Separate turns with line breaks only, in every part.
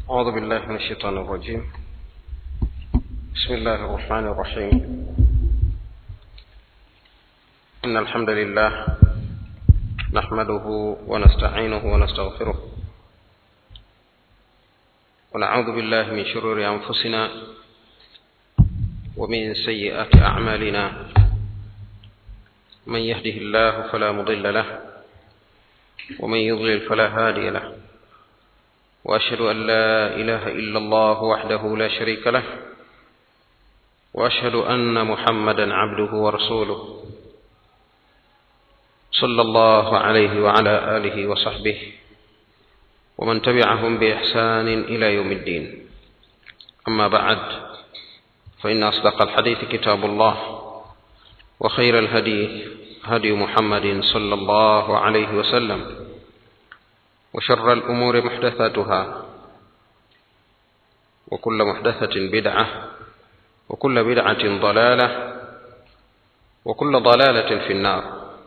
أعوذ بالله من الشيطان الرجيم بسم الله الرحمن الرحيم إن الحمد لله نحمده ونستعينه ونستغفره ونعوذ بالله من شرور أنفسنا ومن سيئات أعمالنا من يهده الله فلا مضل له ومن يضلل فلا هادي له واشهد ان لا اله الا الله وحده لا شريك له واشهد ان محمدا عبده ورسوله صلى الله عليه وعلى اله وصحبه ومن تبعهم باحسان الى يوم الدين اما بعد فان اصدق الحديث كتاب الله وخير الهدي هدي محمد صلى الله عليه وسلم وشر الأمور محدثاتها وكل محدثة بدعة وكل بدعة ضلالة وكل ضلالة في النار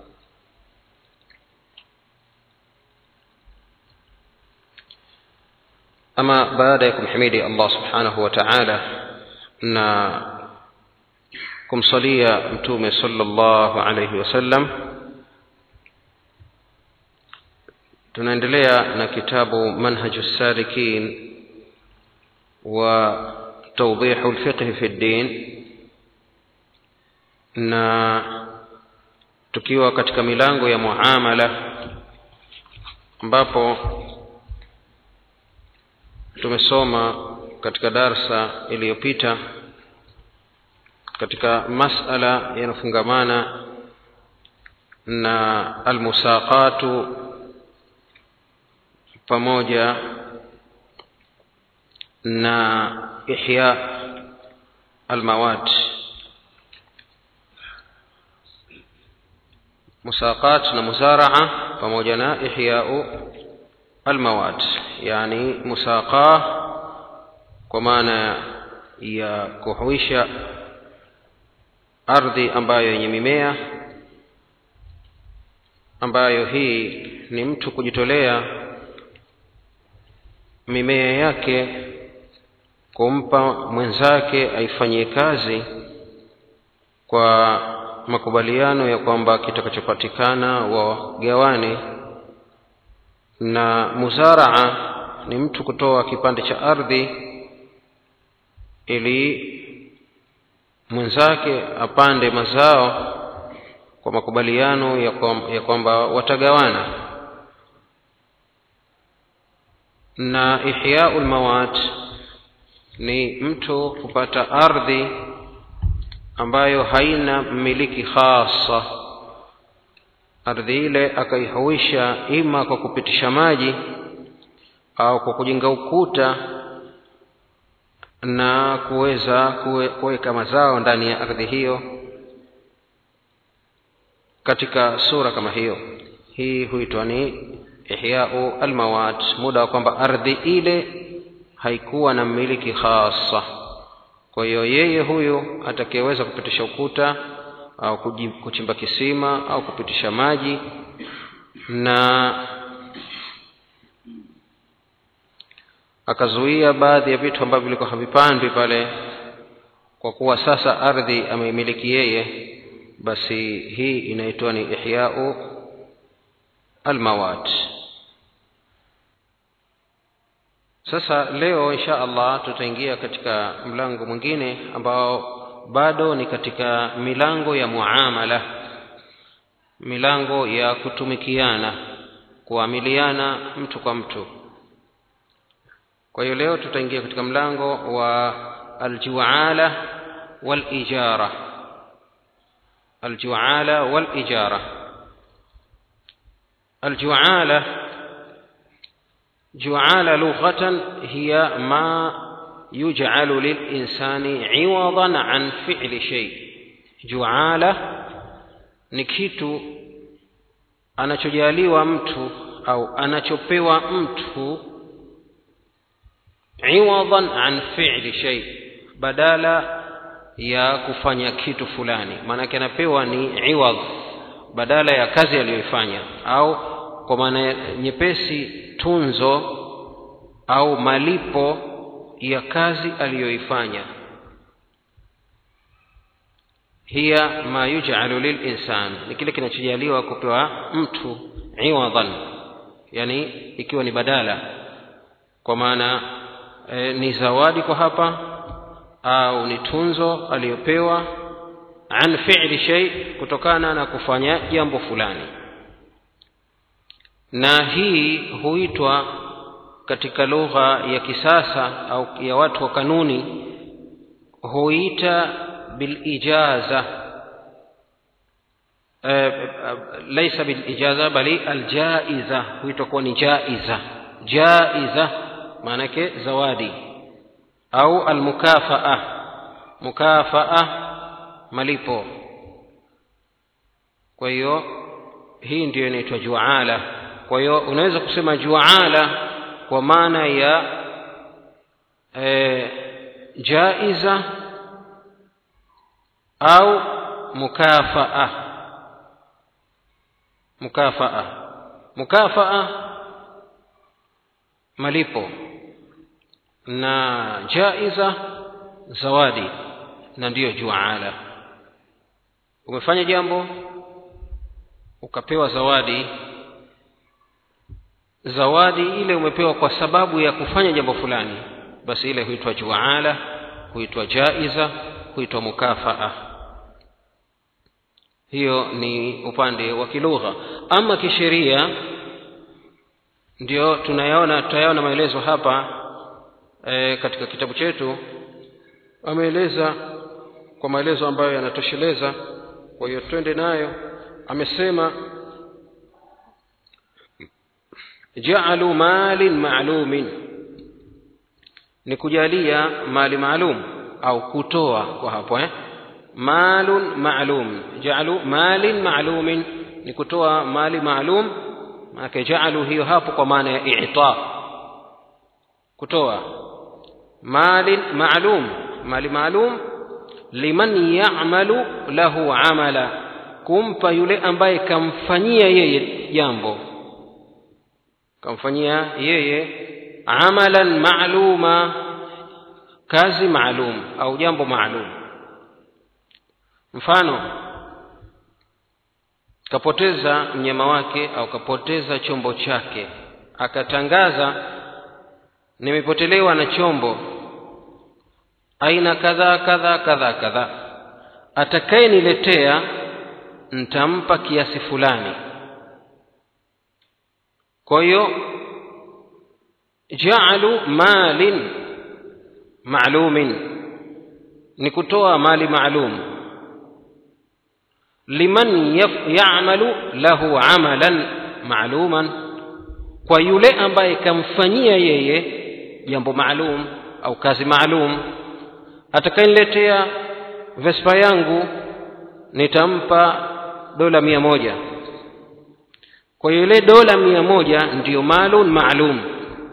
أما بعدكم حميدي الله سبحانه وتعالى na kumsalia mtume sallallahu alayhi wasallam tunaendelea na kitabu manhaju salikin wa tawdihu lfiqhi fi ddin na tukiwa katika milango ya muamala ambapo tumesoma katika darsa iliyopita katika masala yanayofungamana na almusaqatu pamoja na ihya almawat musaqat na muzaraa pamoja na ihyau almawat yani musaqa kwa maana ya kuhuisha ardhi ambayo yenye mimea ambayo hii ni mtu kujitolea mimea yake kumpa mwenzake aifanyie kazi kwa makubaliano ya kwamba kitakachopatikana wagawane na muzaraa ni mtu kutoa kipande cha ardhi ili mwenzake apande mazao kwa makubaliano ya kwamba watagawana na ihyau lmawat ni mtu kupata ardhi ambayo haina mmiliki khasa ardhi ile akaihuisha ima kwa kupitisha maji au kwa kujenga ukuta na kuweza kuweka mazao ndani ya ardhi hiyo katika sura kama hiyo hii huitwa ni ihyau almawat muda wa kwamba ardhi ile haikuwa na mmiliki khasa kwa hiyo yeye huyu atakayeweza kupitisha ukuta au kuchimba kisima au kupitisha maji na akazuia baadhi ya vitu ambavyo vilikuwa havipandwi pale kwa kuwa sasa ardhi ameimiliki yeye basi hii inaitwa ni ihyau almawat sasa leo insha allah tutaingia katika mlango mwingine ambao bado ni katika milango ya muamala milango ya kutumikiana kuamiliana mtu kwa mtu kwa hiyo leo tutaingia katika mlango wa aljuala walijara aljuala walijara aljuala juala lughatan hiya ma yuj'alu lilinsani iwadan an fi'li shay juala ni kitu anachojaliwa mtu au anachopewa mtu iwadan an fi'li shay badala ya kufanya kitu fulani maanake anapewa ni iwad badala ya kazi aliyoifanya au kwa maana nyepesi tunzo au malipo ya kazi aliyoifanya hiya ma yuj'alu lilinsan ni kile kinachojaliwa kupewa mtu iwadhan yani ikiwa ni badala kwa maana e, ni zawadi kwa hapa au ni tunzo aliyopewa an fi'li shay kutokana na kufanya jambo fulani na hii huitwa katika lugha ya kisasa au ya watu wa kanuni huita bilijaza e, laisa bilijaza bali aljaiza huitwa kuwa ni jaiza jaiza maanake zawadi au almukafaa mukafaa malipo kwa hiyo hii ndiyo inaitwa juala kwa hiyo unaweza kusema juala kwa maana ya e, jaiza au mukafaa mukafaa mukafaa malipo na jaiza zawadi na ndiyo juala umefanya jambo ukapewa zawadi zawadi ile umepewa kwa sababu ya kufanya jambo fulani basi ile huitwa juala huitwa jaiza huitwa mukafaa hiyo ni upande wa kilugha ama kisheria ndio tunayaona tutayaona maelezo hapa e, katika kitabu chetu ameeleza kwa maelezo ambayo yanatosheleza kwa hiyo twende nayo amesema jaalu malin maalumin ni kujalia mali maalum au kutoa kwa hapo eh? malun maalum jaalu malin maalumin ni kutoa mali maalum maanake jaalu hiyo hapo kwa maana ya ita kutoa malin maalum mali maalum liman yamalu lahu amala kumpa yule ambaye kamfanyia yeye jambo kamfanyia yeye amalan maaluma kazi maalum au jambo maalum mfano kapoteza mnyama wake au kapoteza chombo chake akatangaza nimepotelewa na chombo aina kadhaa kadhaa kadhaa kadhaa atakayeniletea ntampa kiasi fulani kwa hiyo jaalu malin maalumin ni kutoa mali maalum liman yamalu lahu amalan maaluman kwa yule ambaye kamfanyia yeye jambo maalum au kazi maalum atakayeniletea vespa yangu nitampa dola mia moja kwa hiyo ile dola mia moja ndiyo malun maalum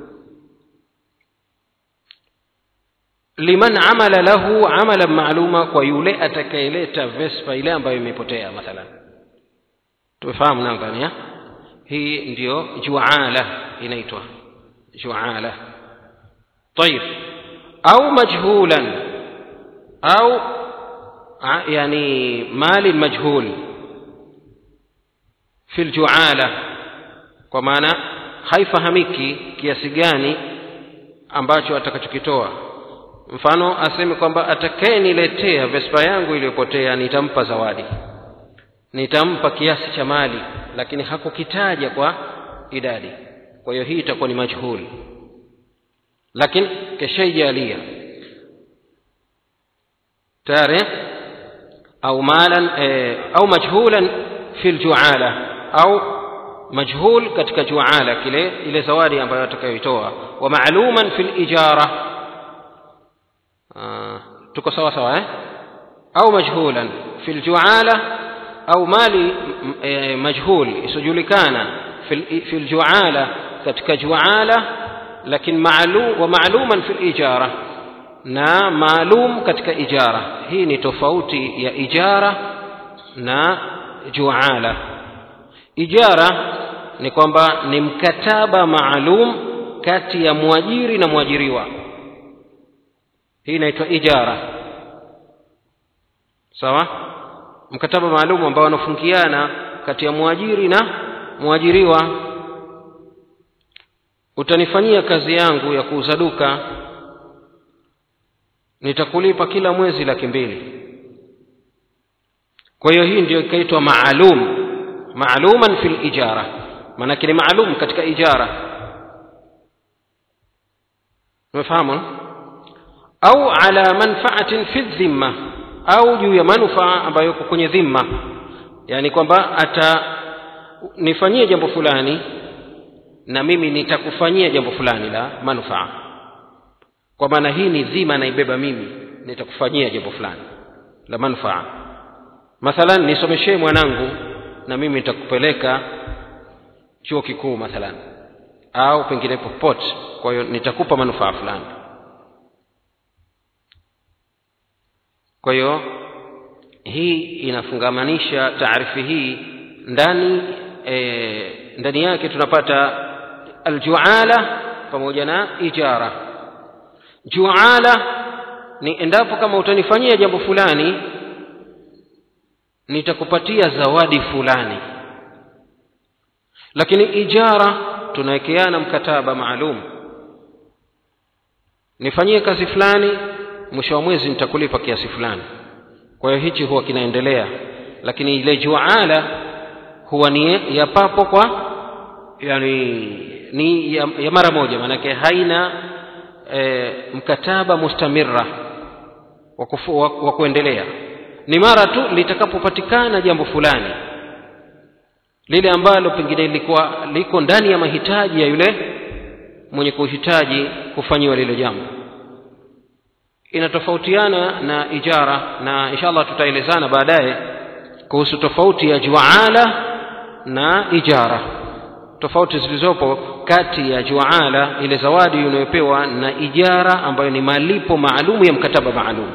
liman amala lahu amalan maaluma kwa yule atakayeleta vespa ile ambayo imepotea mathalan tumefahamu nadhani hii ndiyo juala inaitwa juala طيب au majhulan au yani mali majhul fi ljuala kwa maana haifahamiki kiasi gani ambacho atakachokitoa mfano aseme kwamba atakayeniletea vespa yangu iliyopotea nitampa zawadi nitampa kiasi cha mali lakini hakukitaja kwa idadi kwa hiyo hii itakuwa ni majhul lakini keshaijalia tayari au malan eh, au majhulan fi ljuala au majhul katika juala kile ile zawadi ambayo atakayoitoa wa maaluman fi lijara tuko sawa sawa eh? au majhulan fi ljuala au mali e, majhul isiojulikana fi ljuala katika juala lakini maalu, wa maaluman fi lijara na maalum katika ijara hii ni tofauti ya ijara na juala ijara ni kwamba ni mkataba maalum kati ya mwajiri na mwajiriwa hii inaitwa ijara sawa mkataba maalum ambao wanafungiana kati ya mwajiri na mwajiriwa utanifanyia kazi yangu ya kuuza duka nitakulipa kila mwezi laki mbili kwa hiyo hii ndio ikaitwa maalum maaluman fi lijara maanake ni maalum katika ijara umefahamu au ala manfaatin fi dhimma au juu ya manufaa ambayo iko kwenye dhimma yaani kwamba atanifanyia jambo fulani na mimi nitakufanyia jambo fulani la manufaa kwa maana hii ni dhima naibeba mimi nitakufanyia jambo fulani la manufaa mathalan nisomeshee mwanangu na mimi nitakupeleka chuo kikuu mathalan au pengine popote kwa hiyo nitakupa manufaa fulani kwa hiyo hii inafungamanisha taarifi hii ndani e, ndani yake tunapata aljuala pamoja na ijara juala ni endapo kama utanifanyia jambo fulani nitakupatia zawadi fulani lakini ijara tunawekeana mkataba maalum nifanyie kazi fulani mwisho wa mwezi nitakulipa kiasi fulani kwa hiyo hichi huwa kinaendelea lakini ile juala huwa ni ya papo kwa yani ni ya, ya mara moja maanake haina e, mkataba mustamira wa, kufu, wa, wa kuendelea ni mara tu litakapopatikana jambo fulani lile ambalo pengine lilikuwa liko ndani ya mahitaji ya yule mwenye kuhitaji kufanyiwa lile jambo inatofautiana na ijara na inshallah tutaelezana baadaye kuhusu tofauti ya juala na ijara tofauti zilizopo kati ya juala ile zawadi unayopewa na ijara ambayo ni malipo maalumu ya mkataba maalum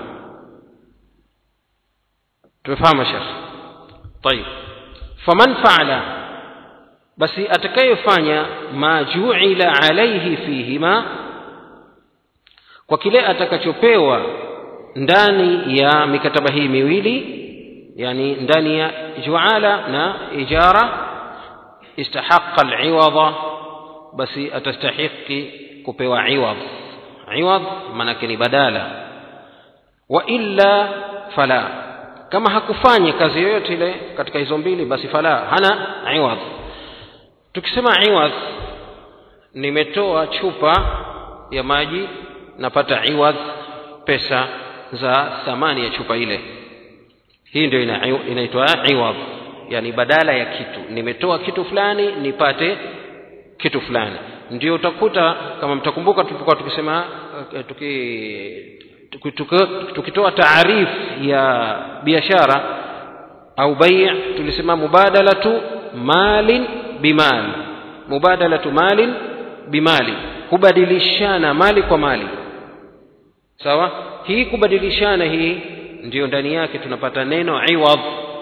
tumefahamu shekh طيب faman faala basi atakayefanya ma juila alaihi fihima kwa kile atakachopewa ndani ya mikataba hii miwili yani ndani ya juala na ijara istahaqa aliwadha basi atastahiki kupewa iwadh iwadh maanake ni badala wa illa fala kama hakufanya kazi yoyote ile katika hizo mbili basi fala hana iwadh tukisema iwadh nimetoa chupa ya maji napata iwadh pesa za thamani ya chupa ile hii ndio ina, inaitwa iwadh yani badala ya kitu nimetoa kitu fulani nipate kitu fulani ndio utakuta kama mtakumbuka tulipokuwa tukisema tuki tukitoa taarif ya biashara au bai tulisema mubadalatu malin bimali mubadalatu malin bimali kubadilishana mali kwa mali sawa hii kubadilishana hii ndiyo ndani yake tunapata neno iwadh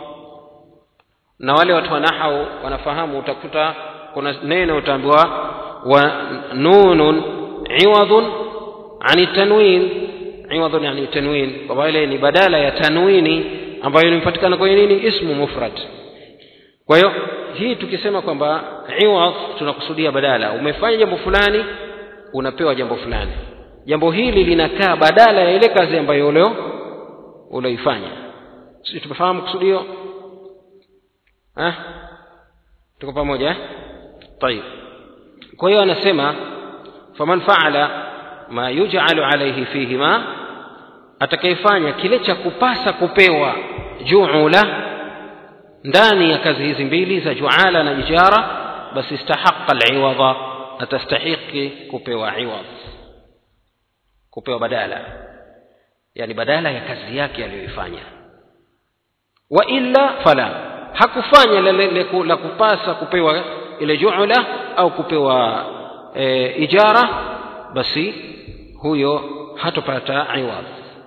na wale watu wa nahau wanafahamu utakuta kuna neno utaambiwa wa nunun iwadhun ani tanwin iwadhun yani tanwin kwa ile ni badala ya tanwini ambayo inapatikana kwenye nini ismu mufrad kwa hiyo hii tukisema kwamba iwadh tunakusudia badala umefanya jambo fulani unapewa jambo fulani jambo hili linakaa badala ya ile kazi ambayo ulio ulioifanya sisi tumefahamu kusudio eh tuko pamoja eh طيب kwa hiyo anasema faman faala ma yuj'alu alayhi fihima atakayefanya kile cha kupasa kupewa juula ndani ya kazi hizi mbili za juala na ijara basi istahaqa aliwadha atastahiki kupewa iwadh kupewa badala yani badala ya kazi yake aliyoifanya wa illa fala hakufanya la kupasa kupewa ile juula au kupewa e, ijara basi huyo hatopata iwadh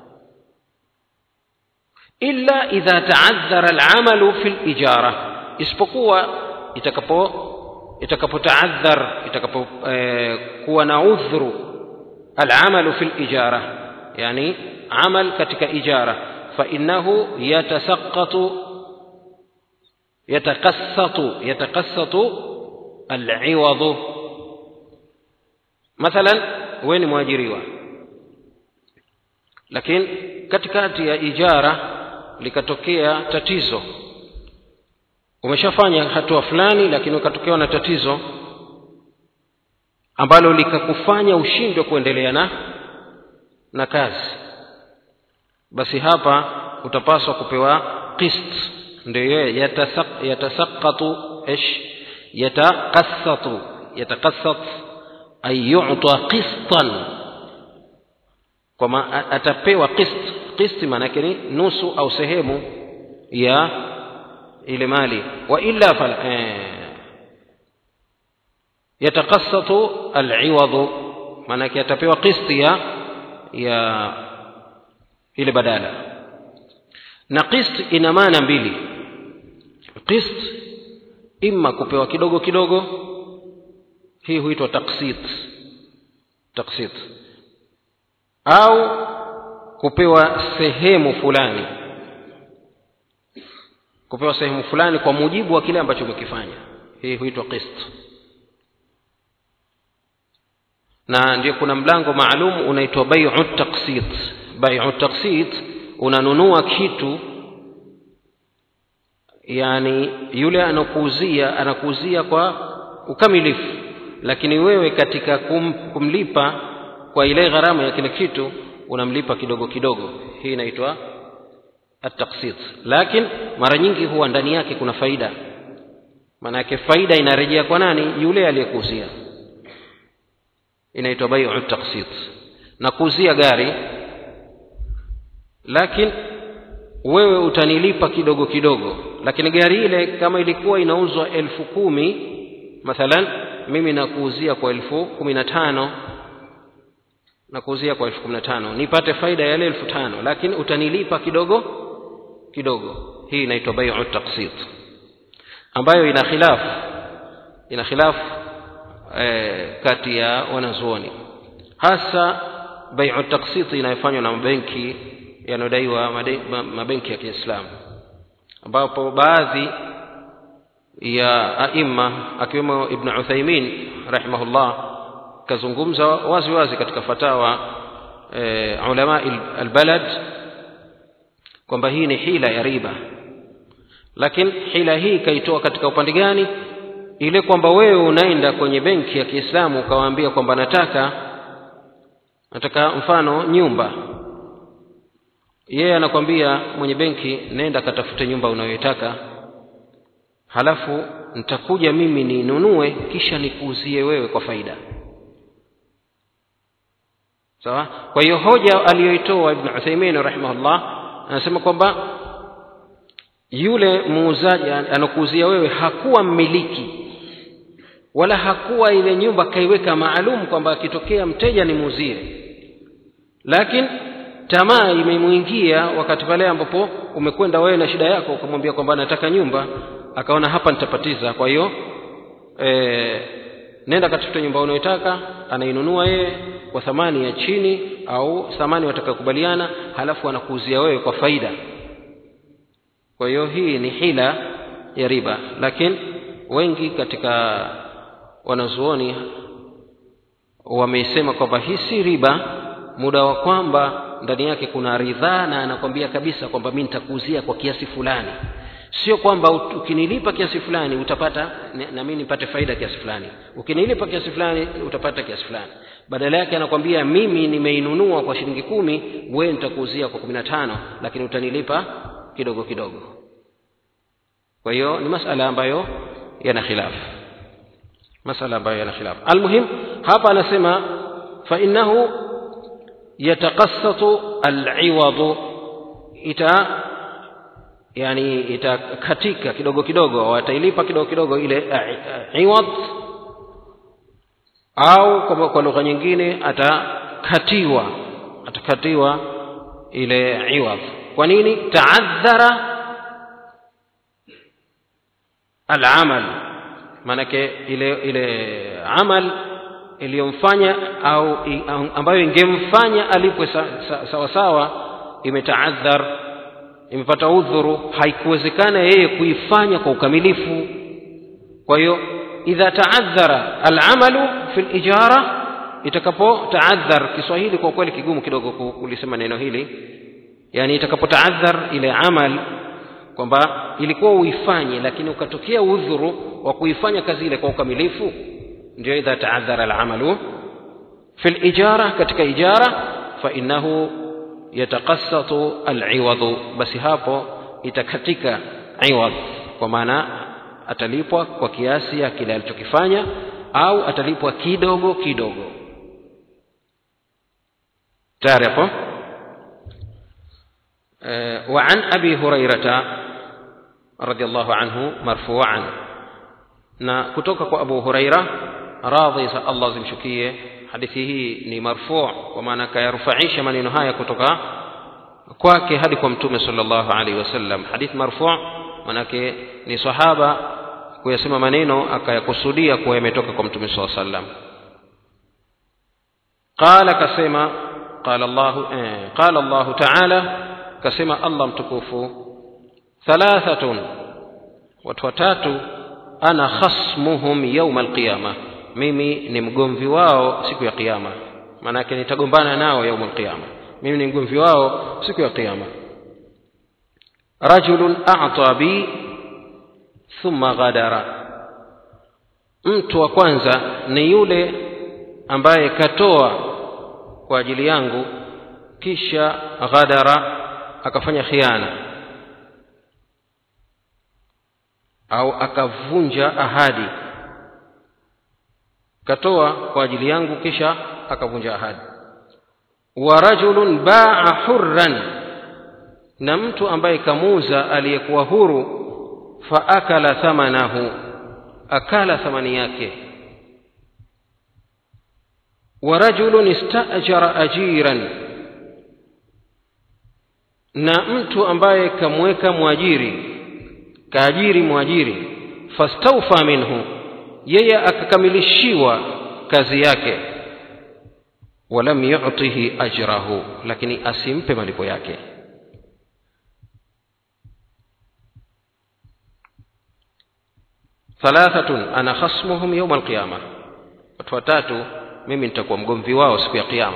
illa idha taadhara alamalu fi lijara isipokuwa itakapo itakapotaadhar itakapo eh, kuwa na udhuru alamalu fi lijara yani amal katika ijara fainahu yatasaqatu yatakassatu yatakassatu aliwadhu mathalan wewe ni mwajiriwa lakini katikati ya ijara likatokea tatizo umeshafanya hatua fulani lakini ukatokewa na tatizo ambalo likakufanya ushindwe kuendelea na na kazi basi hapa utapaswa kupewa qist ndio yatasaqatu ish yataqassatu yataqassat ay yu'ta qistan kwama atapewa qist qist maana yake ni nusu au sehemu ya ile mali wa illa fal eh, yataqassatu al'iwadhu maana yake atapewa qist ya ya ile badala na qist ina maana mbili qist imma kupewa kidogo kidogo hii huitwa taksit taksit au kupewa sehemu fulani kupewa sehemu fulani kwa mujibu wa kile ambacho umekifanya hii huitwa qist na ndio kuna mlango maalum unaitwa bai'u taksit bai'u taksit unanunua kitu yani yule anakuuzia anakuuzia kwa ukamilifu lakini wewe katika kum, kumlipa kwa ile gharama ya kile kitu unamlipa kidogo kidogo hii inaitwa at-taqsit lakini mara nyingi huwa ndani yake kuna faida maana yake faida inarejea kwa nani yule aliyekuuzia inaitwa bai'u taqsit na kuuzia gari lakini wewe utanilipa kidogo kidogo lakini gari ile kama ilikuwa inauzwa elfu kumi mathalan mimi nakuuzia kwa elfu kumi na tano nakuuzia kwa elfu kumi na tano nipate faida yale elfu tano lakini utanilipa kidogo kidogo hii inaitwa bai'u taqsit ambayo ina khilafu ina khilafu eh, kati ya wanazuoni hasa bai'u taqsit inayofanywa na mabenki yanayodaiwa mabenki ya Kiislamu ambapo baadhi ya aima akiwemo Ibn Uthaymin rahimahullah kazungumza wazi wazi katika fatawa e, ulama albalad kwamba hii ni hila ya riba lakini hila hii kaitoa katika upande gani ile kwamba wewe unaenda kwenye benki ya Kiislamu ukawaambia kwamba nataka nataka mfano nyumba yeye anakwambia mwenye benki nenda katafute nyumba unayoitaka halafu nitakuja mimi ninunue kisha nikuuzie wewe kwa faida sawa kwa hiyo hoja aliyoitoa ibn Uthaymeen rahimahullah anasema kwamba yule muuzaji anakuuzia wewe hakuwa mmiliki wala hakuwa ile nyumba kaiweka maalum kwamba akitokea mteja nimuuzie lakini tamaa imemwingia wakati pale ambapo umekwenda wewe na shida yako ukamwambia kwamba nataka nyumba akaona hapa nitapatiza kwa hiyo e, nenda katafuta nyumba unayotaka anainunua yeye kwa thamani ya chini au thamani watakakubaliana halafu anakuuzia wewe kwa faida kwa hiyo hii ni hila ya riba lakini wengi katika wanazuoni wameisema kwamba hii si riba muda wa kwamba ndani yake kuna ridhaa na anakwambia kabisa kwamba mi nitakuuzia kwa kiasi fulani sio kwamba ukinilipa kiasi fulani utapata na mimi nipate faida kiasi fulani ukinilipa kiasi fulani utapata kiasi fulani badala yake anakwambia mimi nimeinunua kwa shilingi kumi wewe nitakuuzia kwa kumi na tano lakini utanilipa kidogo kidogo kwa hiyo ni masala ambayo yana khilafu masala ambayo yana khilafu almuhim hapa anasema fa innahu yataqassatu al'iwadu ita yani itakatika kidogo kidogo watailipa kidogo kidogo ile iwad au kwa, kwa lugha nyingine atakatiwa atakatiwa ile iwad kwa nini taadhara alamal maanake ile ile amal iliyomfanya au ambayo ingemfanya alipwe sawa sa, sawa imetaadhar imepata udhuru haikuwezekana yeye kuifanya kwa ukamilifu kwa hiyo idha taadhara alamalu fi lijara itakapotaadhar kiswahili kwa kweli kigumu kidogo kulisema neno hili yani itakapotaadhar ile amal kwamba ilikuwa uifanye lakini ukatokea udhuru wa kuifanya kazi ile kwa ukamilifu ndio idha taadhara alamalu fi lijara katika ijara fainahu yataqassatu aliwadhu basi hapo itakatika iwadh kwa maana atalipwa kwa kiasi ya kile alichokifanya au atalipwa kidogo kidogo tayari hapo وعن أبي هريرة رضي الله عنه مرفوعا na kutoka kwa abu huraira radhi za allah zimshukie hadithi hii ni marfu kwa maana akayarufaisha maneno haya kutoka kwake hadi kwa mtume sallallahu alaihi wasallam hadith marfu manake ni sahaba kuyasema maneno akayakusudia kuwa yametoka kwa mtume saa sallam qala kasema qala llahu eh, qala llahu taala kasema allah mtukufu thalathatun watu watatu ana khasmuhum yauma alqiyama mimi ni mgomvi wao siku ya kiyama maanake nitagombana nao yauma alqiyama mimi ni mgomvi wao siku ya kiyama rajulun ata bi thumma ghadara mtu wa kwanza ni yule ambaye katoa kwa ajili yangu kisha ghadara akafanya khiana au akavunja ahadi katoa kwa ajili yangu kisha akavunja ahadi wa rajulun baa hurran na mtu ambaye kamuuza aliyekuwa huru faakala thamanahu akala thamani yake wa rajulun istajara ajiran na mtu ambaye kamweka mwajiri kaajiri mwajiri fastaufa minhu yeye akakamilishiwa kazi yake walam yutihi ajrahu lakini asimpe malipo yake thalathatun ana khasmuhum yauma alqiyama watu watatu mimi nitakuwa mgomvi wao siku ya kiyama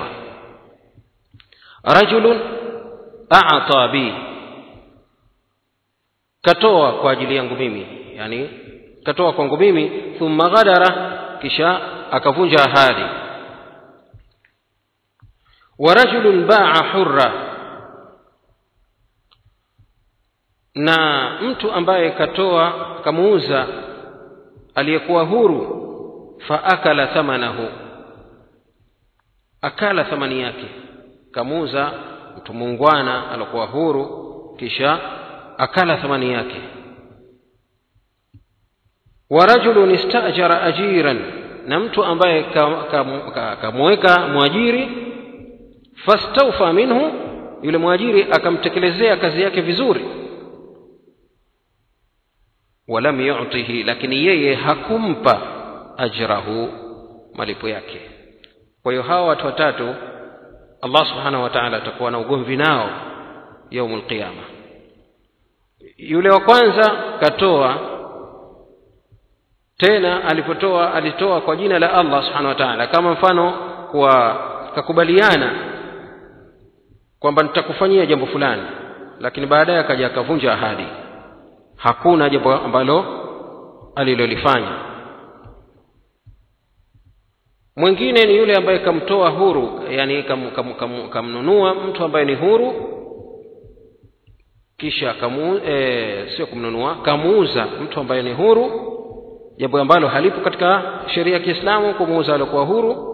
rajulun ata bi katoa kwa ajili yangu mimi yani katoa kwangu mimi thumma ghadara kisha akavunja ahadi wa rajulun baa hurra na mtu ambaye katoa kamuuza aliyekuwa huru faakala thamanahu akala thamani yake kamuuza mtu muungwana aliokuwa huru kisha akala thamani yake wa rajulun istajara ajiran na mtu ambaye kamweka ka, ka, mwajiri fastaufa minhu yule mwajiri akamtekelezea kazi yake vizuri walam yutihi lakini yeye hakumpa ajrahu malipo yake kwa hiyo hawa watu watatu allah subhanahu wa taala atakuwa na ugomvi nao yaumu lqiyama yule wa kwanza katoa tena alipotoa alitoa kwa jina la allah subhanahu wa taala kama mfano kwa kakubaliana kwamba nitakufanyia jambo fulani lakini baadaye akaja akavunja ahadi hakuna jambo ambalo alilolifanya mwingine ni yule ambaye kamtoa huru yani kam, kam, kam, kamnunua mtu ambaye ni huru kisha kamu, e, sio kumnunua kamuuza mtu ambaye ni huru jambo ambalo halipo katika sheria ya kiislamu kumuuza aliokuwa huru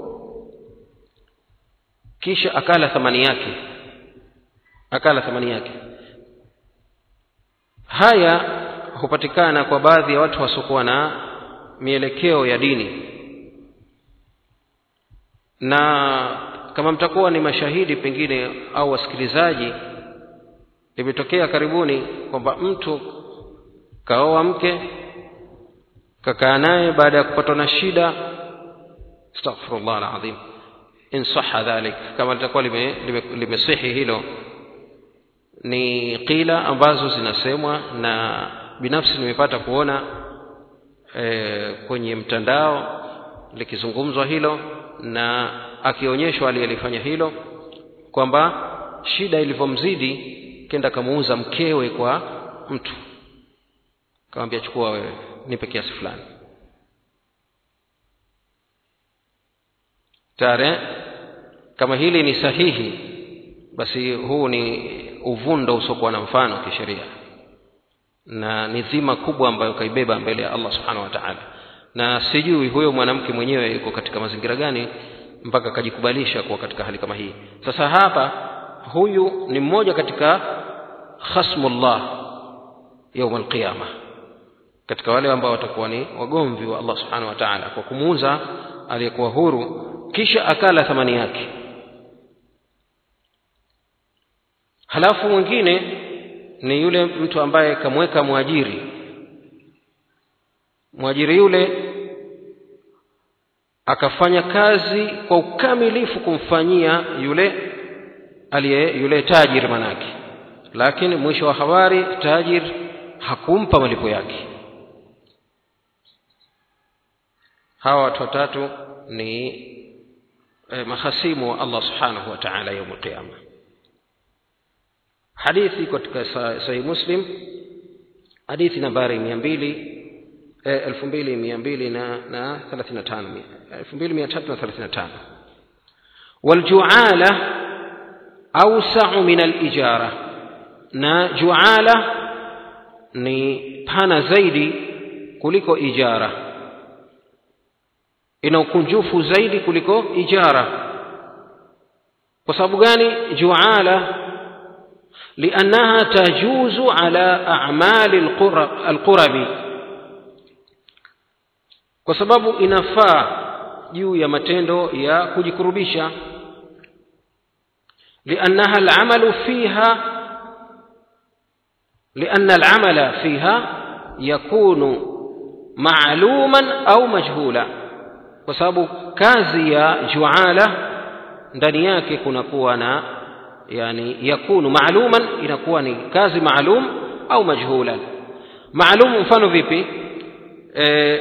kisha akala thamani yake akala thamani yake haya hupatikana kwa baadhi ya watu wasiokuwa na mielekeo ya dini na kama mtakuwa ni mashahidi pengine au wasikilizaji limetokea karibuni kwamba mtu kaoa mke kakaa naye baada ya kupatwa na shida astaghfirullah alazim in saha dhalik kama litakuwa limesihi lime, lime limesihi hilo ni qila ambazo zinasemwa na binafsi nimepata kuona e, kwenye mtandao likizungumzwa hilo na akionyeshwa aliyelifanya hilo kwamba shida ilivyomzidi kenda kamuuza mkewe kwa mtu kamwambia chukua wewe nipe kiasi fulani tare kama hili ni sahihi basi huu ni uvundo usiokuwa na mfano kisheria na ni dhima kubwa ambayo kaibeba mbele ya allah subhanahu wa taala na sijui huyo mwanamke mwenyewe yuko katika mazingira gani mpaka akajikubalisha kuwa katika hali kama hii sasa hapa huyu ni mmoja katika khasmullah yauma alqiyama katika wale ambao watakuwa ni wagomvi wa allah subhanahu wa taala kwa kumuuza aliyekuwa huru kisha akala thamani yake halafu mwingine ni yule mtu ambaye kamweka mwajiri mwajiri yule akafanya kazi kwa ukamilifu kumfanyia yule aliye yule tajiri manake lakini mwisho wa habari tajir hakumpa malipo yake hawa watu watatu ni eh, mahasimu wa allah subhanahu wa taala yaum alqiyama hadithi katika sahih muslim hadithi nambari mia mbili elfu mbili mia mbili na na thelathini na tano elfu mbili mia tatu na thelathini na tano waljuala ausau min alijara na juala ni pana zaidi kuliko ijara ina ukunjufu zaidi kuliko ijara kwa sababu gani juala liannaha tajuzu ala amali alqurabi kwa sababu inafaa juu ya matendo ya kujikurubisha liannaha alamalu fiha لأن العمل فيها يكون معلوما أو مجهولا kwa sababu kazi ya juala ndani yake kunakuwa na yani yakunu maaluman inakuwa ni kazi maalum au majhulan maalum mfano vipi e,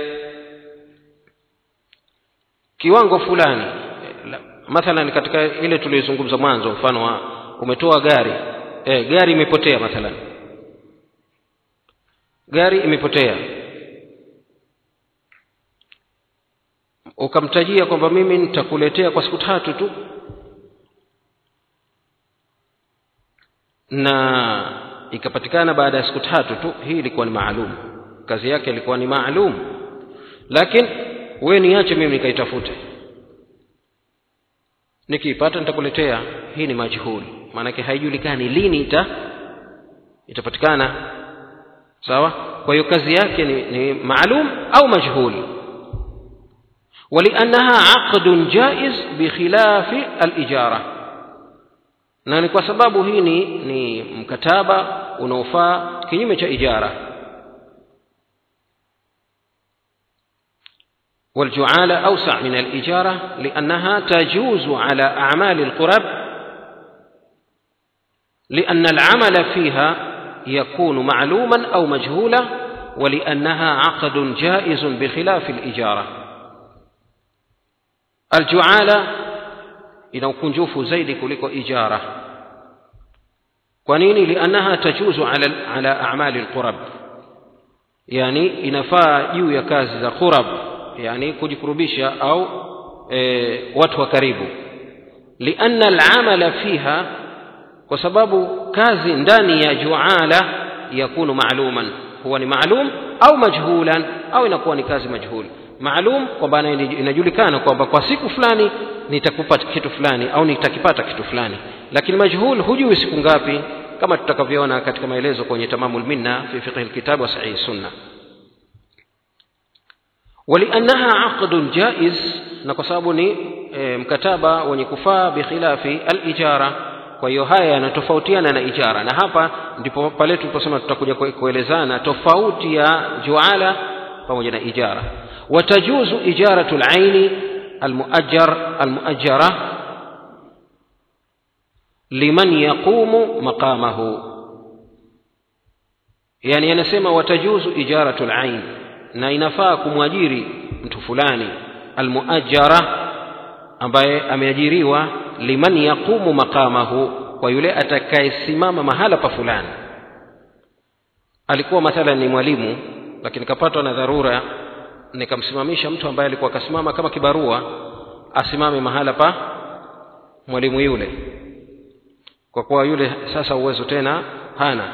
kiwango fulani e, mathalan katika ile tuliyozungumza mwanzo mfano wa umetoa gari e, gari imepotea mathalan gari imepotea ukamtajia kwamba mimi nitakuletea kwa siku tatu tu na ikapatikana baada ya siku tatu tu hii ilikuwa ni maalum kazi yake ilikuwa ni maalum lakini wewe niache mimi nikaitafute nikiipata nitakuletea hii ni majhuli maanake haijulikani lini ita itapatikana sawa kwa hiyo kazi yake ni, ni maalum au majhul ولأنها عقد جائز بخلاف الإجارة na ni kwa sababu hii ni, ni mkataba unaofaa kinyume cha ijara والجعالة أوسع من الإجارة لأنها تجوز على أعمال القرب لأن العمل فيها يكون معلوما أو مجهولا ولأنها عقد جائز بخلاف الإجارة الجعالة ina ukunjufu zaidi kuliko ijara kwa nini liannaha tajuzu ala, ala amali lqurab yani inafaa juu ya kazi za qurab yani kujikurubisha au e, watu wa karibu lianna alamala fiha kwa sababu kazi ndani ya juala yakunu maaluman huwa ni maalum au majhulan au inakuwa ni kazi majhul maalum kwamba inajulikana kwamba kwa siku fulani nitakupa kitu fulani au nitakipata kitu fulani lakini majhul hujui siku ngapi kama tutakavyoona katika maelezo kwenye tamamul minna fi fiqh alkitab wa sahih sunna ولأنها عقد جائز na kwa sababu ni e, mkataba wenye kufaa bikhilafi alijara kwa hiyo haya yanatofautiana na ijara na hapa ndipo pale tuliposema tutakuja kuelezana tofauti ya juala pamoja na ijara watajuzu ijaratu laini almuajjar almuajjara liman yaqumu maqamahu yani anasema watajuzu ijaratu lain na inafaa kumwajiri mtu fulani almuajjara ambaye ameajiriwa liman yaqumu maqamahu kwa yule atakayesimama mahala pa fulani alikuwa mathalan ni mwalimu lakini kapatwa na dharura nikamsimamisha mtu ambaye alikuwa akasimama kama kibarua asimame mahala pa mwalimu yule kwa kuwa yule sasa uwezo tena hana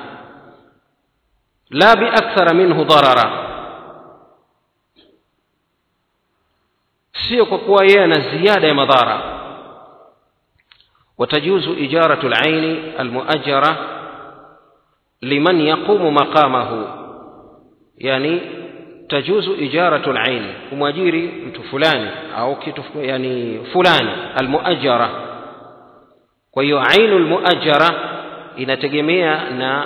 la biakthara minhu darara sio kwa kuwa yeye ana ziada ya madhara watajuzu ijaratu laini almuajara liman yaqumu maqamahu yani tajuzu ijaratu laini kumwajiri mtu fulani au kitu yani fulani almuajara kwa hiyo ainu lmuajara inategemea na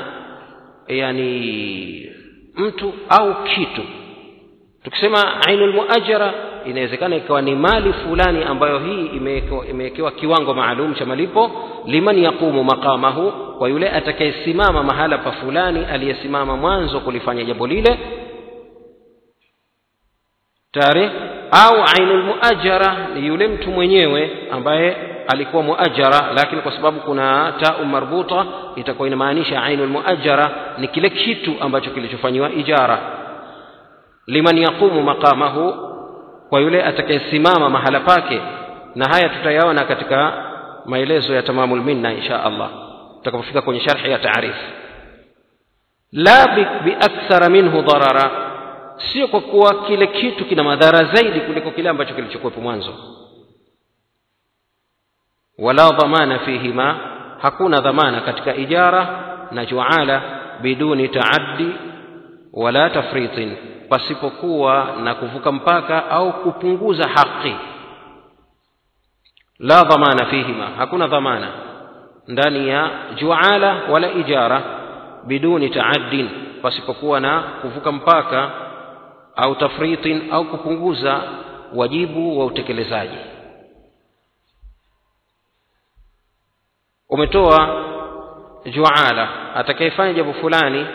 yani mtu au kitu tukisema ainu lmuajara inawezekana ikawa ni mali fulani ambayo hii imewekewa kiwango maalum cha malipo liman yaqumu maqamahu kwa yule atakayesimama mahala pa fulani aliyesimama mwanzo kulifanya jambo lile tare au ainu lmuajara ni yule mtu mwenyewe ambaye alikuwa muajara lakini kwa sababu kuna tau marbuta itakuwa inamaanisha ainu lmuajara ni kile kitu ambacho kilichofanyiwa ijara liman yaqumu maqamahu kwa yule atakayesimama mahala pake na haya tutayaona katika maelezo ya tamamul minna insha allah tutakapofika kwenye sharhi ya taarif la biakthara minhu darara sio kwa kuwa kile kitu kina madhara zaidi kuliko kile ambacho kilichokuwepo mwanzo wala dhamana fihima hakuna dhamana katika ijara na juala biduni taaddi wala tafritin pasipokuwa na kuvuka mpaka au kupunguza haki la dhamana fihima hakuna dhamana ndani ya juala wala ijara biduni taaddin pasipokuwa na kuvuka mpaka au tafritin au kupunguza wajibu wa utekelezaji umetoa juala atakayefanya jambo fulani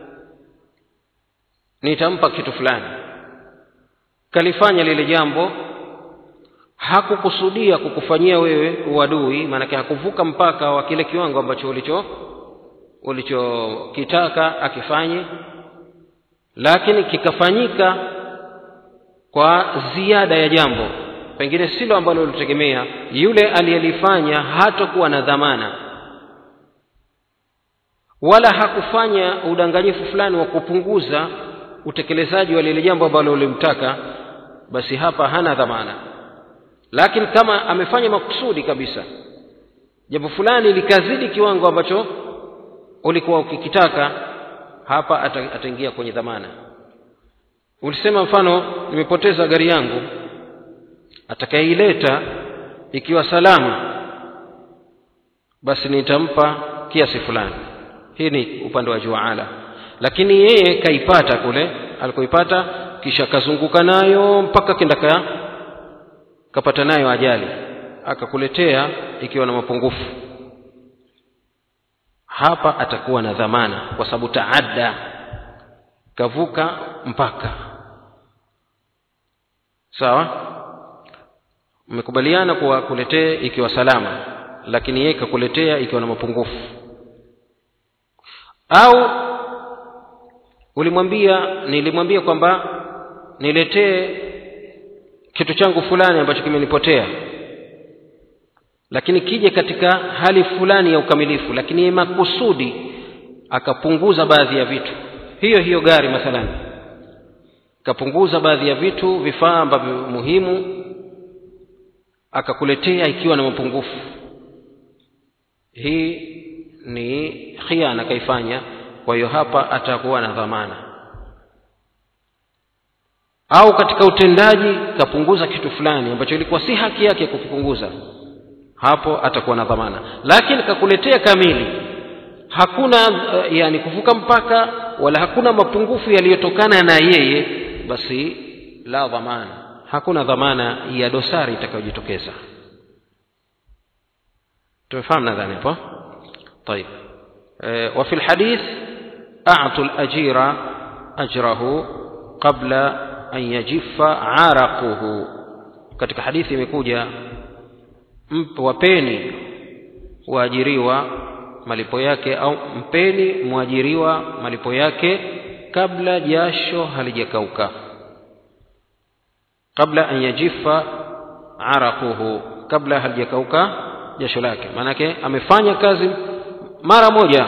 nitampa kitu fulani kalifanya lile jambo hakukusudia kukufanyia wewe uadui maanake hakuvuka mpaka wa kile kiwango ambacho ulicho ulichokitaka akifanye lakini kikafanyika kwa ziada ya jambo pengine silo ambalo ulitegemea yule aliyelifanya hatakuwa na dhamana wala hakufanya udanganyifu fulani wa kupunguza utekelezaji wa lile jambo ambalo ulimtaka basi hapa hana dhamana lakini kama amefanya makusudi kabisa jambo fulani likazidi kiwango ambacho ulikuwa ukikitaka hapa ataingia kwenye dhamana ulisema mfano nimepoteza gari yangu atakayeileta ikiwa salama basi nitampa kiasi fulani hii ni upande wa juala lakini yeye kaipata kule alikoipata kisha kazunguka nayo mpaka kenda ka kapata nayo ajali akakuletea ikiwa na mapungufu hapa atakuwa na dhamana kwa sababu taadda kavuka mpaka sawa mmekubaliana kuwa kuletee ikiwa salama lakini yeye kakuletea ikiwa na mapungufu au ulimwambia nilimwambia kwamba niletee kitu changu fulani ambacho kimenipotea lakini kije katika hali fulani ya ukamilifu lakini yeye makusudi akapunguza baadhi ya vitu hiyo hiyo gari mathalan kapunguza baadhi ya vitu vifaa ambavyo muhimu akakuletea ikiwa na mapungufu hii ni khiana kaifanya kwa hiyo hapa atakuwa na dhamana au katika utendaji kapunguza kitu fulani ambacho ilikuwa si haki yake kukipunguza hapo atakuwa na dhamana lakini kakuletea kamili hakuna uh, yani kuvuka mpaka wala hakuna mapungufu yaliyotokana na yeye basi la dhamana hakuna dhamana ya dosari itakayojitokeza tumefahamu nadhani hapo طيب آه، وفي الحديث أعطوا الأجير أجره قبل أن يجف عرقه katika hadithi imekuja mp- wapeni waajiriwa malipo yake au mpeni mwajiriwa malipo yake kabla jasho halijakauka kabla an yajifa araquhu kabla halijakauka jasho lake maanake amefanya kazi mara moja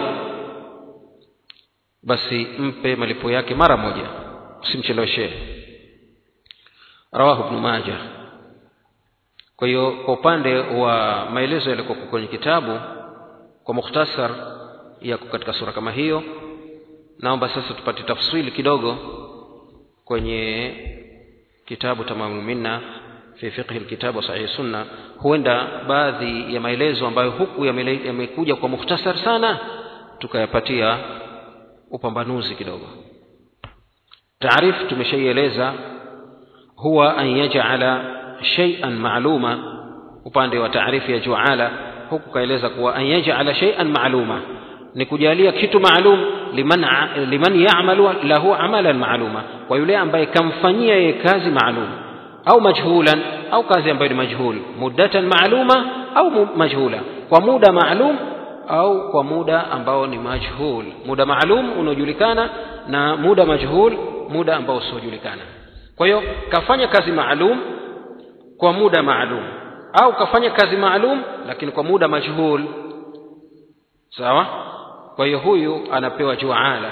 basi mpe malipo yake mara moja usimcheleweshee rawahu ibnu majah kwa hiyo kwa upande wa maelezo yalikuwa kwenye kitabu kwa mukhtasar yako katika sura kama hiyo naomba sasa tupate tafsili kidogo kwenye kitabu tamamul minna fi fiqhi alkitab wa sahih sunna huenda baadhi ya maelezo ambayo huku yamele- yamekuja kwa mukhtasar sana tukayapatia upambanuzi kidogo taarifu tumeshaieleza huwa an yaj'ala shay'an ma'luma upande wa taarifu ya juala huku kaeleza kuwa an yaj'ala shay'an ma'luma ni kujalia kitu maalum liman a- liman ya'malu lahu amalan ma'luma kwa yule ambaye kamfanyia yeye kazi maalum au majhulan au kazi ambayo ni majhul muddatan maaluma au mu- majhula kwa muda maalum au kwa muda ambao ni majhul muda maalum unaojulikana na muda majhul muda ambao usiojulikana kwa hiyo kafanya kazi maalum kwa muda maalum au kafanya kazi maalum lakini kwa muda majhul sawa kwa hiyo huyu anapewa juala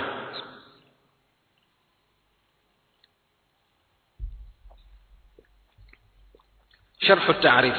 شرح التعريف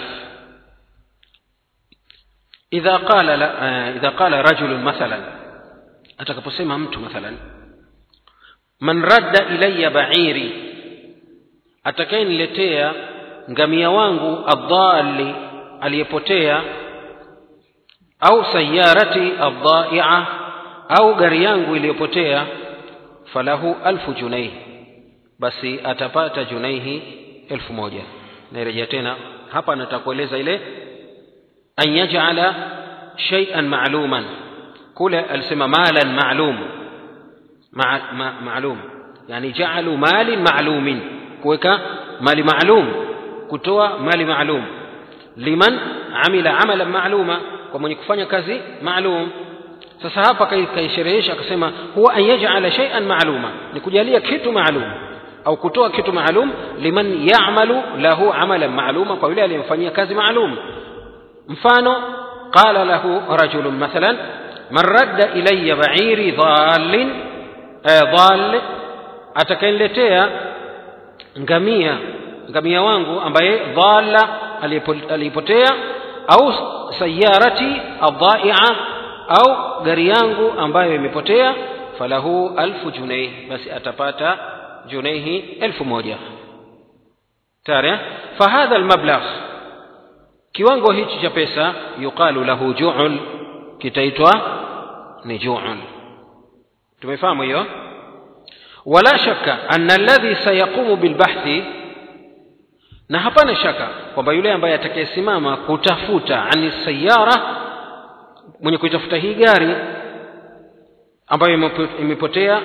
إذا قال لا آه، إذا قال رجل مثلا atakaposema mtu mathalan man radda ilayya ba'iri atakayeniletea ngamia wangu adhali aliyepotea au sayarati adhaia au gari yangu iliyopotea falahu alfu junaih basi atapata junaihi elfu moja nairejea tena hapa nataka kueleza ile an yaj'ala shay'an ma'luman kule alisema malan ma'lum ma, ma, ma'lum yani ja'alu malin ma'lumin kuweka mali ma'lum kutoa mali ma'lum liman amila amalan ma'luma kwa mwenye kufanya kazi ma'lum sasa hapa kai- kaisherehesha akasema huwa an yaj'ala shay'an ma'luma ni kujalia kitu ma'lum au kutoa kitu maalum liman ya'malu lahu amalan ma'luma kwa yule aliyemfanyia kazi maalum mfano qala lahu rajulun mathalan man radda ilayya ba'iri dhallin eh, dhall atakayeniletea ngamia ngamia wangu ambaye dhalla aliyepo- aliyepotea au sayarati adhaia au gari yangu ambayo imepotea falahu alfu junaih basi atapata junaihi elfu moja tayari eh? fahadha almablagh kiwango hichi cha pesa yuqalu lahu ju'ul kitaitwa ni ju'ul tumefahamu hiyo wala shaka anna alladhi sayaqumu bilbahthi na hapana shaka kwamba yule ambaye atakayesimama kutafuta ani sayara mwenye kuitafuta hii gari ambayo imepo- imepotea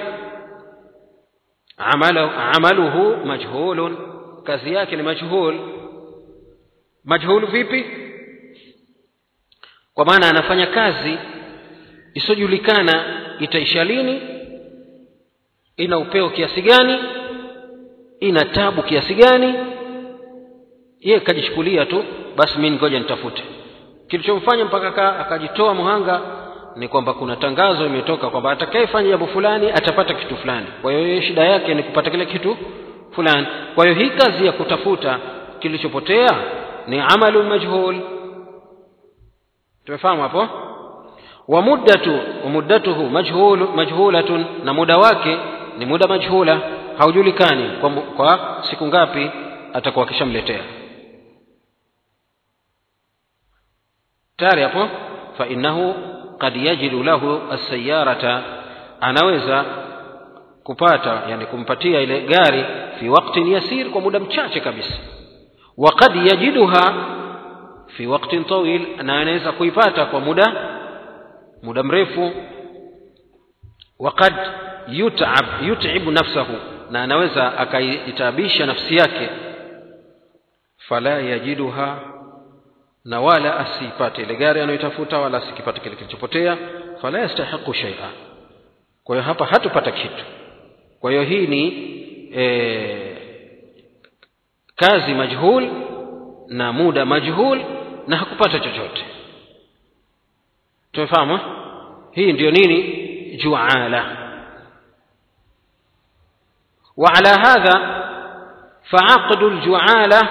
amalu, amaluhu majhulun kazi yake ni majhul majhul vipi kwa maana anafanya kazi isiyojulikana itaisha lini ina upeo kiasi gani ina tabu kiasi gani yeye kajichukulia tu basi mimi ngoja nitafute kilichomfanya mpaka aka- akajitoa mhanga ni kwamba kuna tangazo imetoka kwamba atakayefanya jambo fulani atapata kitu fulani kwa hiyo yeye shida yake ni kupata kile kitu fulani kwa hiyo hii kazi ya kutafuta kilichopotea ni amalu majhul tumefahamu hapo wa muddatu wa muddatuhu majhul majhulatun na muda wake ni muda majhula haujulikani kwa, mu- kwa siku ngapi atakuwa akishamletea tayari hapo fa innahu qad yajidu lahu as-sayyarata anaweza kupata yani kumpatia ile gari fi waqtin yasir kwa muda mchache kabisa wa qad yajiduha fi waqtin tawil na anaweza kuipata kwa muda muda mrefu wa qad yut'ab yut'ibu nafsahu na anaweza akaitabisha nafsi yake fala yajiduha na wala asipate ile gari anayotafuta wala asikipate kile kilichopotea fala yastahiqu shay'a kwa hiyo hapa hatupata kitu kwa hiyo hii ni e, kazi majhul na muda majhul na hakupata chochote tumefahamu hii ndiyo nini juala وعلى هذا فعقد الجعاله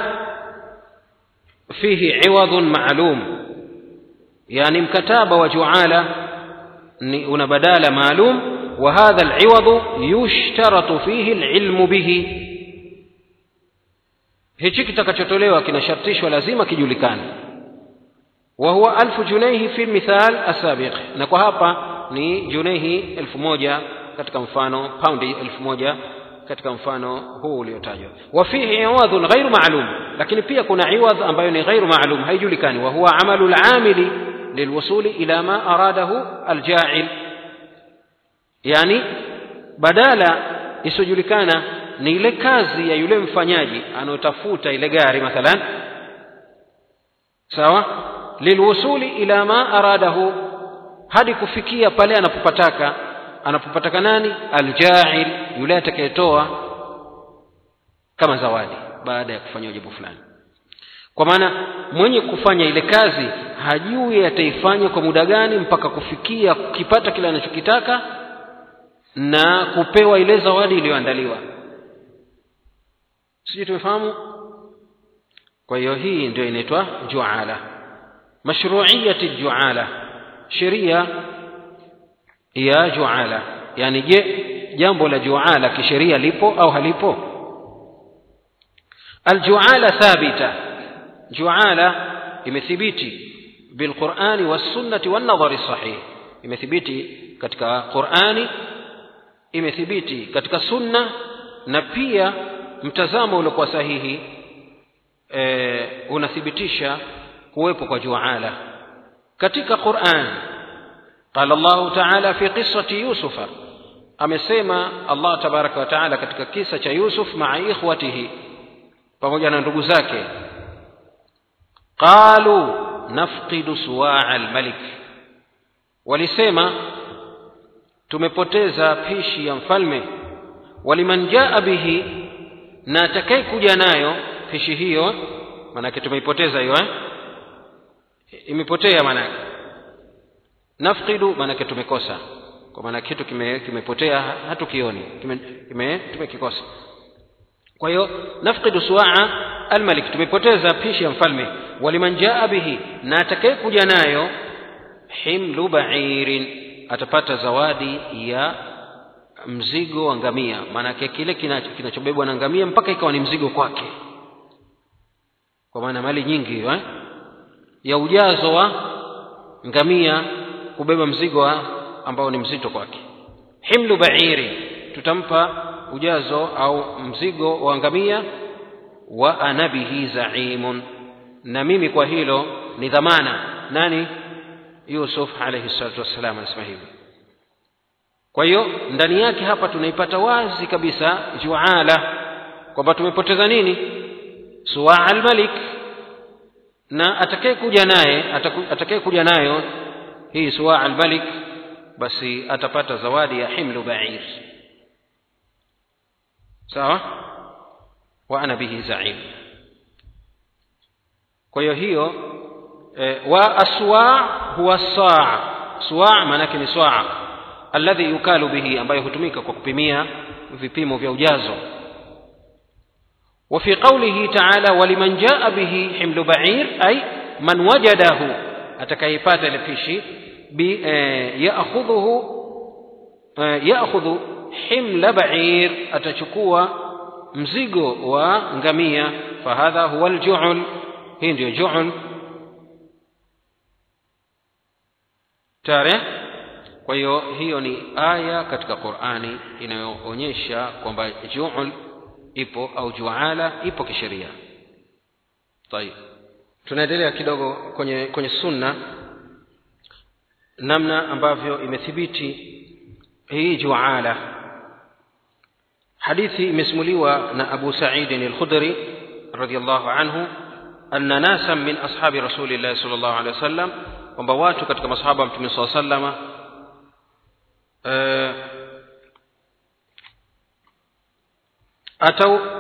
فيه عوض معلوم يعني مكتابه وجعاله una badala maalum وهذا العوض يشترط فيه العلم به hichi kitakachotolewa kinashartishwa lazima kijulikane وهو ألف جنيه في المثال السابق na kwa hapa ni junehi elfu moja katika mfano paundi elfu moja katika mfano huu uliotajwa wafihi iwadhun ghairu maalum lakini pia kuna iwadh ambayo ni ghairu maalum haijulikani wa huwa amalu lamili lilwusuli ila ma aradahu aljail yani badala isiyojulikana ni ile kazi ya yule mfanyaji anayotafuta ile gari mathalan sawa lilwusuli ila ma aradahu hadi kufikia pale anapopataka anapopataka nani aljail yule atakayetoa kama zawadi baada ya kufanya jambo fulani kwa maana mwenye kufanya ile kazi hajui ataifanya kwa muda gani mpaka kufikia kukipata kile anachokitaka na kupewa ile zawadi iliyoandaliwa sijui tumefahamu kwa hiyo hii ndio inaitwa juala mashruiyati juala sheria ya juala yani je jambo la juala kisheria lipo au halipo aljuala thabita juala imethibiti bilqurani wassunnati wannadhari sahih imethibiti katika qurani imethibiti katika sunna na pia mtazamo uliokuwa sahihi e, unathibitisha kuwepo kwa juala katika quran قال الله تعالى في قصة يوسف amesema Allah tabaraka wa taala katika kisa cha Yusuf maa ikhwatihi pamoja na ndugu zake qalu nafqidu suwaa almalik walisema tumepoteza pishi ya mfalme waliman jaa bihi na atakaye kuja nayo pishi hiyo maanake tumeipoteza hiyo eh? imepotea maanake nafqidu maanake tumekosa kwa maana kitu kime, kimepotea hatukioni kime, kime, tumekikosa kwa hiyo nafqidu suwaa almalik tumepoteza pishi ya mfalme waliman jaa bihi na atakaye kuja nayo himlu bairin atapata zawadi ya mzigo wa ngamia maanake kile kinachobebwa na ngamia mpaka ikawa ni mzigo kwake kwa maana mali nyingi hiyo eh? ya ujazo wa ngamia kubeba mzigo wa ambao ni mzito kwake himlu bairi tutampa ujazo au mzigo wa ngamia wa ana bihi zaimun na mimi kwa hilo ni dhamana nani yusuf alaihi salatu wassalam anasema hivi kwa hiyo ndani yake hapa tunaipata wazi kabisa juala kwamba tumepoteza nini suwaa almalik na atakaye kuja naye atakaye kuja nayo hii suwaa almalik basi atapata zawadi ya himlu bair sawa wa ana bihi zaim kwa hiyo hiyo e, wa aswa huwa saa suwa maanake ni swaa alladhi yukalu bihi ambayo hutumika kwa kupimia vipimo vya ujazo وفي قوله تعالى ولمن جاء به حمل بعير أي من وجده أتكيفات لفيشي يأخذه يأخذ حمل بعير أتشكوا مزيغو ونغمية فهذا هو الجعل هندي جعل تاره kwa hiyo hiyo ni aya katika qurani inayoonyesha kwamba juul ipo au juala ipo kisheria tayib tunaendelea kidogo kwenye kwenye sunna namna ambavyo imethibiti hii juala hadithi imesimuliwa na abu saidin alkhudri radiallahu anhu anna nasan min ashabi rasulillahi sal llahu alehi wasallam kwamba watu katika masahaba wa mtume saa salama uh, atau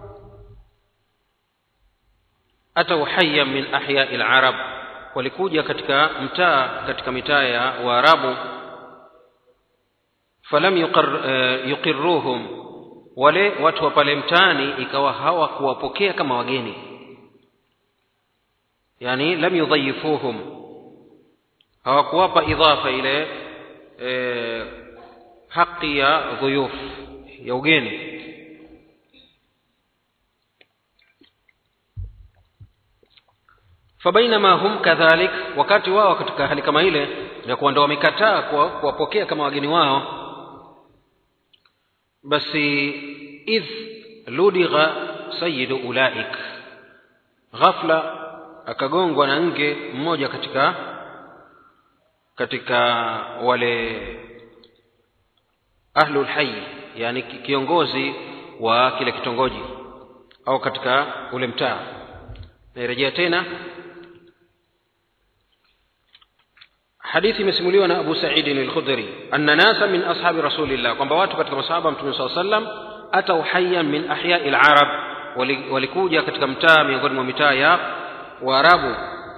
atau haya min ahyai larab walikuja katika mtaa katika mitaa ya waarabu falam yuqar, uh, yuqiruhum wale watu wa pale mtaani ikawa hawakuwapokea kama wageni yani lam yudhayifuhum hawakuwapa idhafa ile e, haki ya dhuyuf ya ugeni fabainama hum kadhalik wakati wao katika hali kama ile ya kuwa ndo wamekataa kuwapokea kama wageni wao basi idh ludigha sayidu ulaik ghafla akagongwa na nge mmoja katika katika wale ahlul hayy yani kiongozi wa kile kitongoji au katika ule mtaa nairejea tena hadithi imesimuliwa na abu saidin alkhudri anna nasa min ashabi rasulillah kwamba watu katika masahaba mtume saa sallam atau hayan min ahyai larab walikuja katika mtaa miongoni mwa mitaa ya waarabu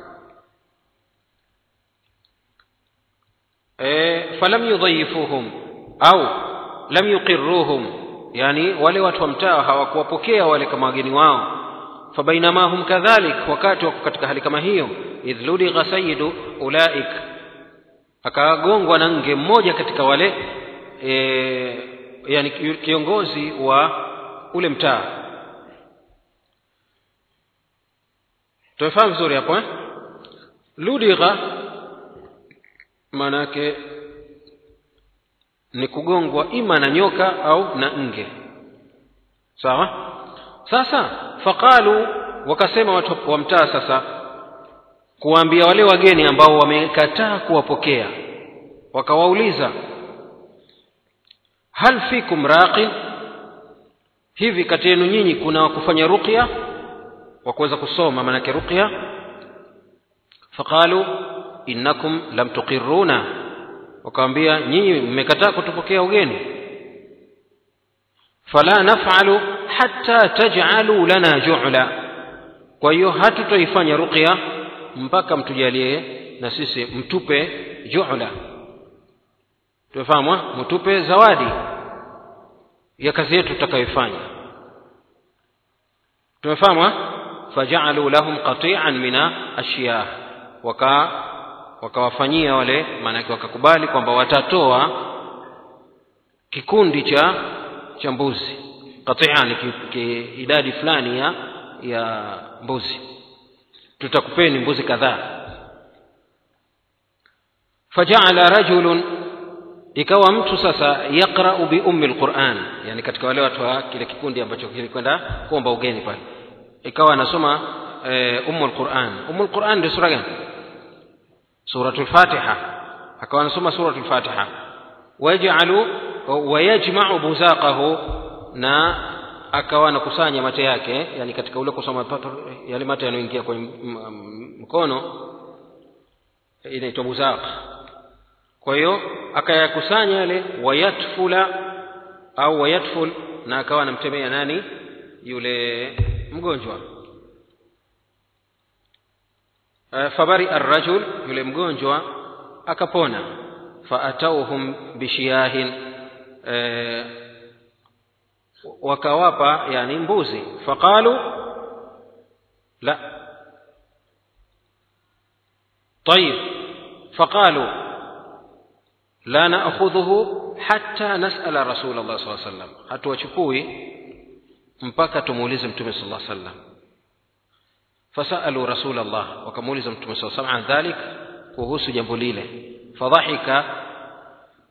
e, falam yudhayifuhum au lam yuqiruhum yani wale watu wa mtaa hawakuwapokea wale kama wageni wao fabainama hum kadhalik wakati wako katika hali kama hiyo idh ludigha sayidu ulaik akagongwa na nge mmoja katika wale e, yani kiongozi wa ule mtaa tumefahamu vizuri hapo eh? ludigha maana yake ni kugongwa ima na nyoka au na nge sawa sasa faqalu wakasema watu wa mtaa sasa kuwaambia wale wageni ambao wamekataa kuwapokea wakawauliza hal fikum raqin hivi kati yenu nyinyi kuna kufanya ruqya wa kuweza kusoma maanake ruqya faqalu innakum lam tuqiruna wakawambia nyinyi mmekataa kutupokea ugeni fala naf'alu hatta taj'alu lana ju'la kwa hiyo hatutoifanya ruqya mpaka mtujalie na sisi mtupe ju'la tumefahamu mtupe zawadi ya kazi yetu tutakayoifanya tumefahamu faja'alu lahum qati'an mina ashiyah waka wakawafanyia wale maanake wakakubali kwamba watatoa kikundi cha cha mbuzi qati'an idadi fulani ya ya mbuzi tutakupeni mbuzi kadhaa faja'ala rajulun ikawa mtu sasa yaqra'u bi ummi alquran yani katika wale watu wa kile kikundi ambacho kilikwenda kuomba ugeni pale ikawa anasoma e, ummu alquran ummu alquran ndio sura gani suratul fatiha akawa anasoma suratul fatiha waj'alu wayajma'u buzaqahu na akawa anakusanya mate yake yani katika ule kusoma yale mate yanayoingia kwenye mkono inaitwa buzaq kwa hiyo akayakusanya yale wayatfula au wayatful na akawa anamtemea nani yule mgonjwa fabari arrajul yule mgonjwa akapona faatauhum bishiyahin e, wakawapa yani mbuzi faqalu la طيب فقالوا لا نأخذه حتى نسأل رسول الله صلى الله عليه وسلم hatuwachukui mpaka tumuulize mtume صلى الله عليه وسلم فسألوا رسول الله wakamuuliza mtume صلى الله عليه وسلم عن ذلك kuhusu jambo lile fadhahika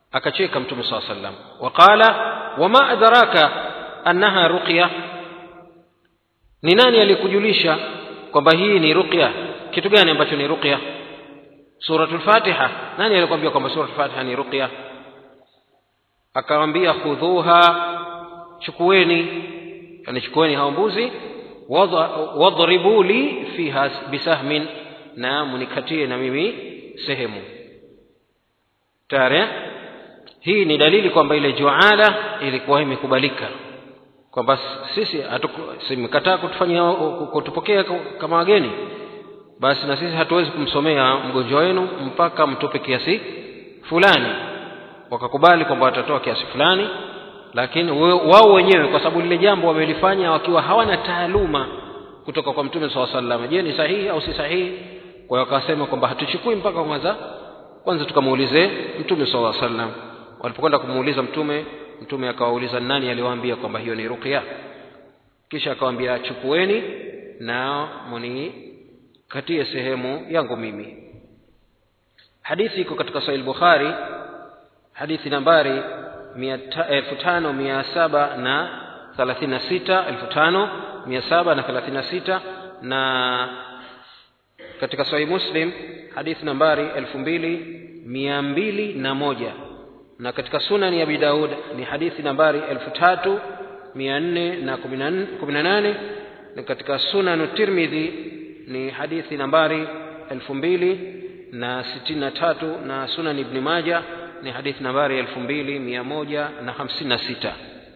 akacheka mtume saa sallam waqala wama adraka annaha ruqya ni nani alikujulisha kwamba hii ni ruqya kitu gani ambacho ni ruqya suratul fatiha nani alikwambia kwamba suratul fatiha ni ruqya akawambia khudhuha chukueni yani chukueni hao mbuzi wadhribu li fiha bisahmin na munikatie na mimi sehemu tare hii ni dalili kwamba ile juala ilikuwa imekubalika kwamba sisi simekataa kutufanyia kutupokea kama wageni basi na sisi hatuwezi kumsomea mgonjwa wenu mpaka mtupe kiasi fulani wakakubali kwamba watatoa kiasi fulani lakini wao wenyewe kwa sababu lile jambo wamelifanya wakiwa hawana taaluma kutoka kwa mtume saa sallam je ni sahihi au si sahihi kwa hiyo wakasema kwamba hatuchukui mpaka kwanza kwanza tukamuulize mtume saa sallam walipokwenda kumuuliza mtume mtume akawauliza nani aliwaambia kwamba hiyo ni ruqya kisha akawaambia chukueni na munikatie sehemu yangu mimi hadithi iko katika sahih bukhari hadithi nambari elfu tano mia saba na thelathini na sita elfu tano mia saba na thelathini na sita na katika sahih muslim hadithi nambari elfu mbili mia mbili na moja na katika sunani ya abi daud ni hadithi nambari elfu tatu mia nne na kumi na nane na katika sunanu tirmidhi ni hadithi nambari elfu mbili na sitini na tatu na sunan ibni maja ni hadithi nambari elfu mbili mia moja na hamsini na sita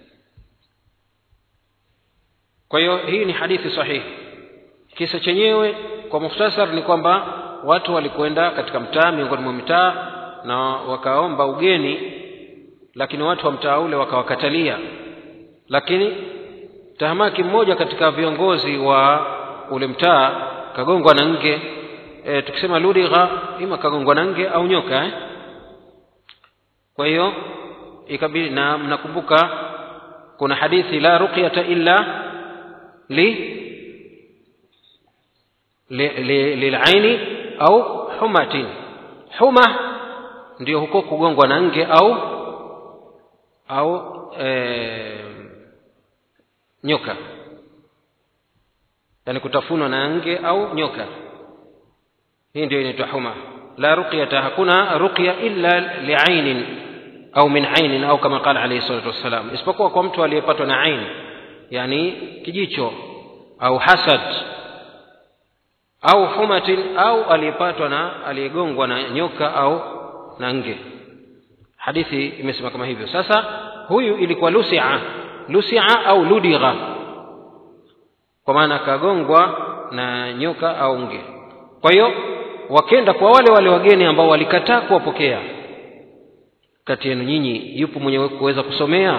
kwa hiyo hii ni hadithi sahihi kisa chenyewe kwa mukhtasar ni kwamba watu walikwenda katika mtaa miongoni mwa mitaa na wakaomba ugeni lakini watu wa mtaa ule wakawakatalia lakini tahamaki mmoja katika viongozi wa ule mtaa kagongwa na nge e, tukisema ludigha ima kagongwa na nge au nyoka eh? kwa hiyo ikabidi na mnakumbuka kuna hadithi la ruqyata illa li lilaini au humatin huma ndio huko kugongwa na nge au au e, nyoka yani kutafunwa na nge au nyoka hii ndio inaitwa huma la ruqyata hakuna ruqya illa liainin au min ainin au kama qala alayhi salatu wassalam isipokuwa kwa mtu aliyepatwa na ain yani kijicho au hasad au humatin au aliyepatwa na aliyegongwa na nyoka au na nge hadithi imesema kama hivyo sasa huyu ilikuwa lusia lusia au ludigha kwa maana akagongwa na nyoka au nge kwa hiyo wakenda kwa wale wale wageni ambao walikataa kuwapokea kati yenu nyinyi yupo mwenye kuweza kusomea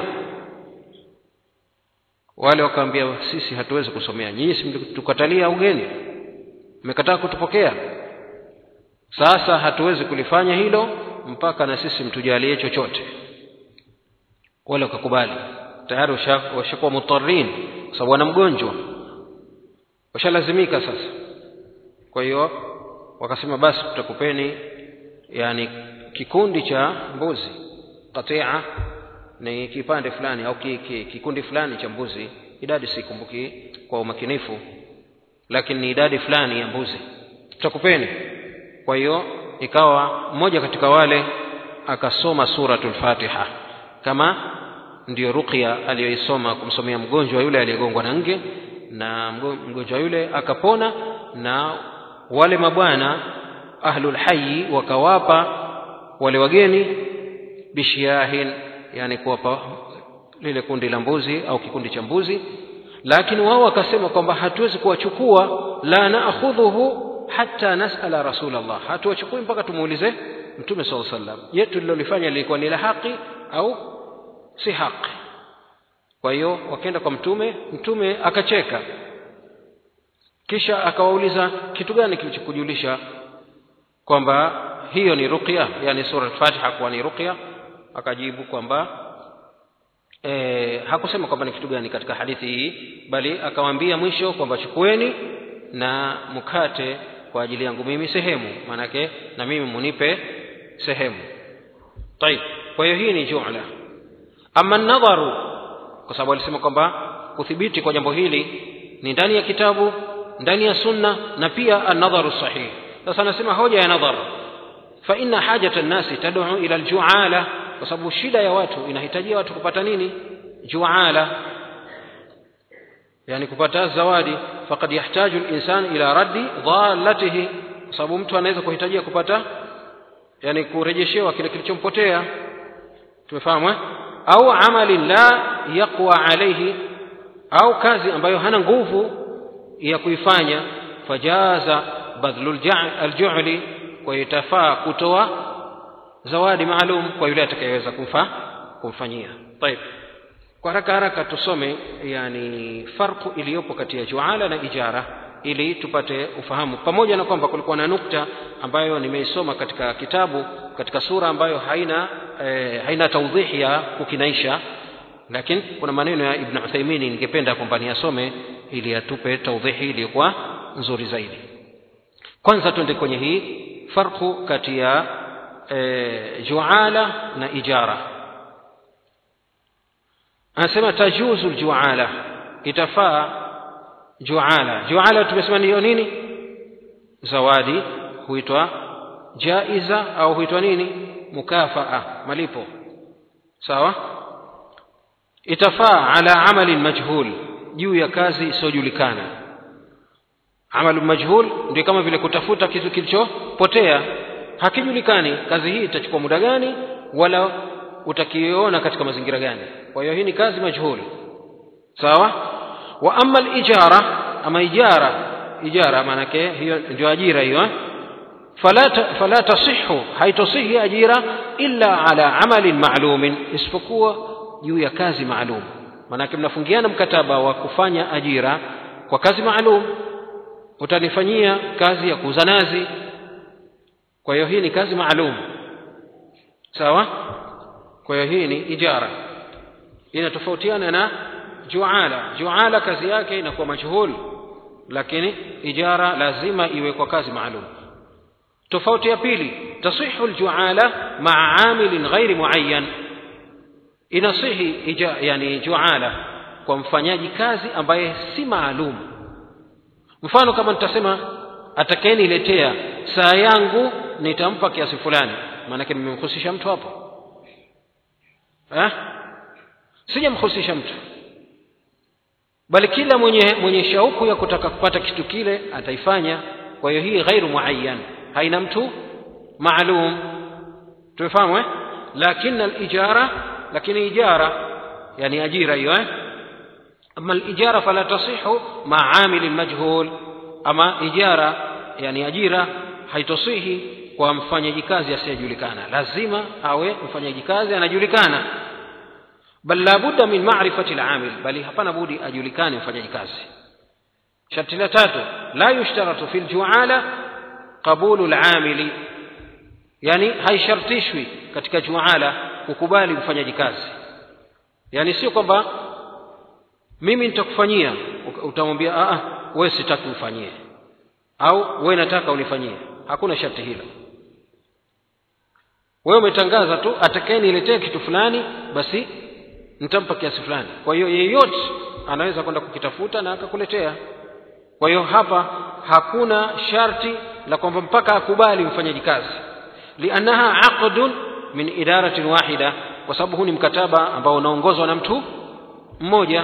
wale wakaambia sisi hatuwezi kusomea nyinyi tukatalia ugeni mmekataa kutupokea sasa hatuwezi kulifanya hilo mpaka na sisi mtujalie chochote wale wakakubali tayari washakuwa mutarin kwa sababu wana mgonjwa washalazimika sasa kwa hiyo wakasema basi tutakupeni yani kikundi cha mbuzi qatia ni kipande fulani au ki, ki, kikundi fulani cha mbuzi idadi sikumbuki kwa umakinifu lakini ni idadi fulani ya mbuzi tutakupeni kwa hiyo ikawa mmoja katika wale akasoma suratul fatiha kama ndiyo ruqya aliyoisoma kumsomea mgonjwa yule aliyegongwa na nge na mgonjwa yule akapona na wale mabwana ahlul hayyi wakawapa wale wageni bishiyahin yani kuwapa lile kundi la mbuzi au kikundi cha mbuzi lakini wao wakasema kwamba hatuwezi kuwachukua la naakhudhuhu hata nasala rasulallah hatuwachukui mpaka tumuulize mtume saa sallam je tulilolifanya lilikuwa ni la haki au si haki kwa hiyo wakaenda kwa mtume mtume akacheka kisha akawauliza kitu gani kilichokujulisha kwamba hiyo ni ruqya yani sura al-fatiha kuwa ni ruqya akajibu kwamba e, hakusema kwamba ni kitu gani katika hadithi hii bali akawaambia mwisho kwamba chukueni na mkate kwa ajili yangu mimi sehemu maanake na mimi munipe sehemu طيب kwa hiyo hii ni jumla ama nadharu kwa sababu alisema kwamba kuthibiti kwa jambo hili ni ndani ya kitabu ndani ya sunna na pia an-nadharu sahih sasa anasema hoja ya nadhar fa inna hajata an-nasi tad'u ila al-ju'ala kwa sababu shida ya watu inahitajia watu kupata nini ju'ala yani kupata zawadi faqad yahtaju al-insan ila raddi dhallatihi kwa sababu mtu anaweza kuhitajia kupata yani kurejeshewa kile kilichompotea tumefahamu eh? au amalin la yaqwa alayhi au kazi ambayo hana nguvu ya kuifanya fajaza badhlu alju'li kwa hiyo itafaa kutoa zawadi maalum kwa yule atakayeweza kumfa kumfanyia طيب kwa haraka haraka tusome yani farku iliyopo kati ya juala na ijara ili tupate ufahamu pamoja na kwamba kulikuwa na nukta ambayo nimeisoma katika kitabu katika sura ambayo haina eh, haina taudhihi ya kukinaisha lakini kuna maneno ya ibn Uthaymeen ningependa kwamba niyasome ili atupe taudhihi iliyokuwa nzuri zaidi kwanza twende kwenye hii farku kati ya eh, juala na ijara anasema tajuzu aljuala itafaa juala juala tumesema niyo nini zawadi huitwa jaiza au huitwa nini mukafaa malipo sawa itafaa ala amalin majhul juu ya kazi isiyojulikana amalu majhul ndio kama vile kutafuta kitu kilichopotea hakijulikani kazi hii itachukua muda gani wala utakiona katika mazingira gani kwa hiyo hii ni kazi majhul sawa wa amma al-ijara ama ijara ijara maanake hiyo ndio ajira hiyo fala fala tasihhu haitosihi ajira illa ala amalin ma'lumin isipokuwa juu ya kazi maalum maanake mnafungiana mkataba wa kufanya ajira kwa kazi maalum utanifanyia kazi ya kuuza nazi kwa hiyo hii ni kazi maalum sawa kwa hiyo hii ni ijara inatofautiana na juala juala kazi yake inakuwa majhul lakini ijara lazima iwe kwa kazi maalum tofauti ya pili tasihu aljuala maa amilin ghairi muayyan inasihi ija, yani juala kwa mfanyaji kazi ambaye si maalum mfano kama nitasema atakayeniletea saa yangu nitampa kiasi fulani maanake nimemhusisha mtu hapo eh? sijamhusisha mtu bali kila mwenye mwenye shauku ya kutaka kupata kitu kile ataifanya kwa hiyo hii ghairu muayyan haina mtu maalum tumefahamu eh lakini alijara lakini ijara yani ajira hiyo eh ama alijara fala tasihu ma amil majhul ama ijara yani ajira haitosihi kwa mfanyaji kazi asiyejulikana lazima awe mfanyaji kazi anajulikana bal la budda min ma'rifati al-amil bali hapana budi ajulikane mfanyaji kazi sharti la tatu la yushtaratu fi al-ju'ala qabulu al-amili yani haishartishwi katika juala kukubali mfanyaji kazi yani sio kwamba mimi nitakufanyia utamwambia a wewe sitaki ufanyie au wewe nataka unifanyie hakuna sharti hilo wewe umetangaza tu atakayeniletea kitu fulani basi nitampa kiasi fulani kwa hiyo yeyote anaweza kwenda kukitafuta na akakuletea kwa hiyo hapa hakuna sharti la kwamba mpaka akubali mfanyaji kazi liannaha aqdun min idaratin wahida kwa sababu huu ni mkataba ambao unaongozwa na mtu mmoja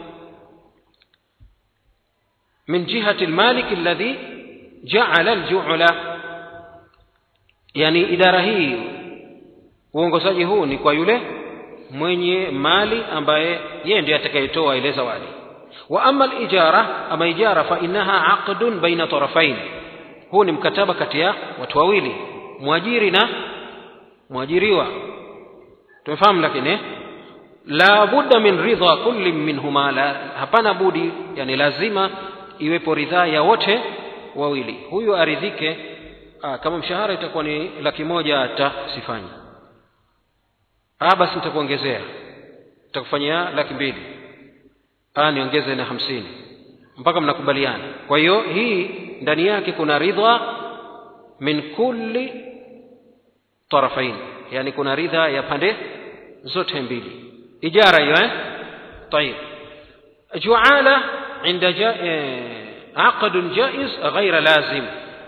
min jihati almalik alladhi ja'ala alju'la yani idara hii uongozaji huu ni kwa yule mwenye mali ambaye yeye ndiye atakayetoa ile zawadi wa amma alijara ama ijara fa innaha aqdun baina tarafain huu ni mkataba kati ya watu wawili mwajiri na mwajiriwa tumefahamu lakini la budda min ridha kulli minhuma la hapana budi yani lazima iwepo ridhaa ya wote wawili huyu aridhike aa, kama mshahara itakuwa ni laki moja hata sifanyi ah basi nitakuongezea nitakufanyia laki mbili ah niongeze na hamsini mpaka mnakubaliana kwa hiyo hii ndani yake kuna ridha min kulli tarafain yani kuna ridha ya pande zote mbili ijara hiyo eh طيب جعالة عند جا... عقد جائز غير لازم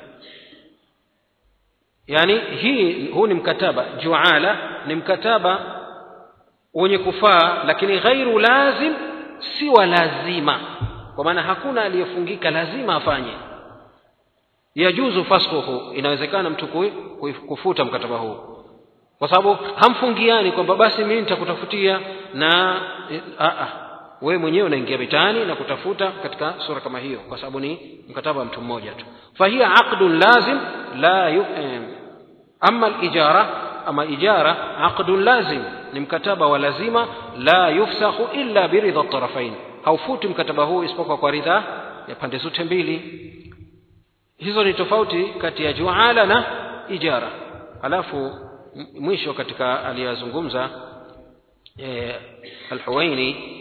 yani hii huu ni mkataba juala ni mkataba wenye kufaa lakini ghairu lazim si wa lazima kwa maana hakuna aliyefungika lazima afanye yajuzu fasquhu inawezekana mtu kufuta mkataba huu kwa sababu hamfungiani kwamba basi mimi nitakutafutia na a a wewe mwenyewe unaingia mitaani na kutafuta katika sura kama hiyo kwa sababu ni mkataba wa mtu mmoja tu fahiya aqdun lazim la yu, eh, ama alijara ama ijara aqdun lazim ni mkataba wa lazima la yufsakhu illa biridha tarafain haufuti mkataba huu isipokuwa kwa ridha ya pande zote mbili hizo ni tofauti kati ya juala na ijara alafu mwisho katika aliyazungumza eh, alhuwaini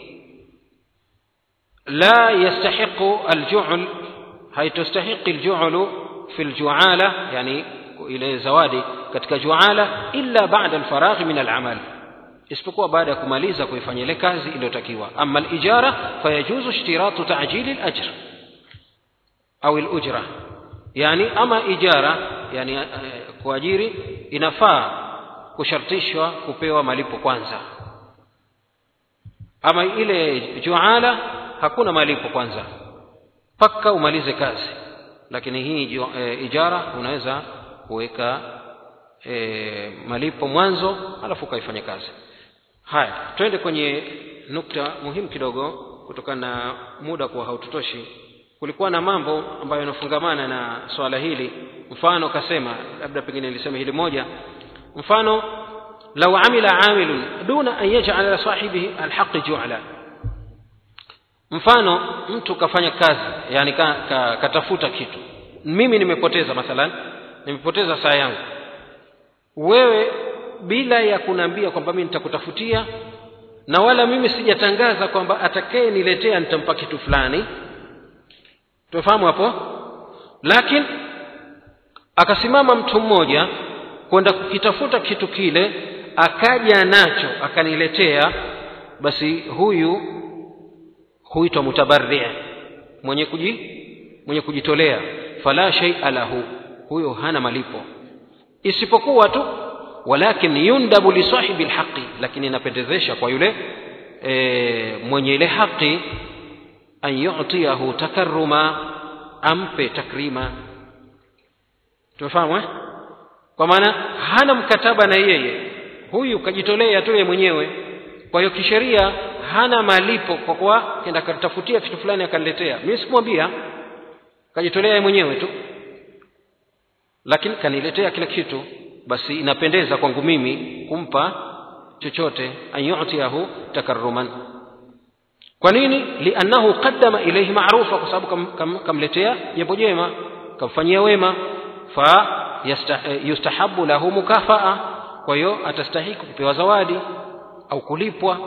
لا يستحق الجعل هي تستحق الجعل في الجعالة يعني إلى زوادي katika juala illa ba'da alfaragh min al'amal isipokuwa baada ya kumaliza kuifanya ile kazi iliyotakiwa ama alijara fayajuzu ishtiratu ta'jil al-ajr au al-ujra yani ama ijara yani kuajiri inafaa kushartishwa kupewa malipo kwanza ama ile juala hakuna malipo kwanza mpaka umalize kazi lakini hii e, ijara unaweza kuweka e, malipo mwanzo alafu ukaifanya kazi haya twende kwenye nukta muhimu kidogo kutokana na muda kuwa haututoshi kulikuwa na mambo ambayo yanafungamana na swala hili mfano kasema labda pengine nilisema hili moja mfano lau amila amilun duna an yaj'ala sahibihi alhaqi ju'la mfano mtu kafanya kazi yani ka, ka, katafuta kitu mimi nimepoteza mathalan nimepoteza saa yangu wewe bila ya kuniambia kwamba mimi nitakutafutia na wala mimi sijatangaza kwamba atakaye niletea nitampa kitu fulani tumefahamu hapo lakini akasimama mtu mmoja kwenda kukitafuta kitu kile akaja nacho akaniletea basi huyu huitwa mutabarri mwenye kuji mwenye kujitolea fala shay'a lahu huyo hana malipo isipokuwa tu walakin yundabu li sahibi alhaqi lakini inapendezesha kwa yule e, mwenye ile haki an yu'tiyahu takarruma ampe takrima tumefahamu eh? kwa maana hana mkataba na yeye huyu kajitolea tu yeye mwenyewe kwa hiyo kisheria hana malipo kwa kuwa kenda akatafutia kitu fulani akaniletea mimi sikumwambia kajitolea yeye mwenyewe tu lakini kaniletea kila kitu basi inapendeza kwangu mimi kumpa chochote an yu'tiyahu takarruman kwa nini liannahu qaddama ilayhi ma'rufa kwa sababu kam, kam, kamletea jambo jema kamfanyia wema fa yustahabu lahu mukafaa kwa hiyo atastahiki kupewa zawadi au kulipwa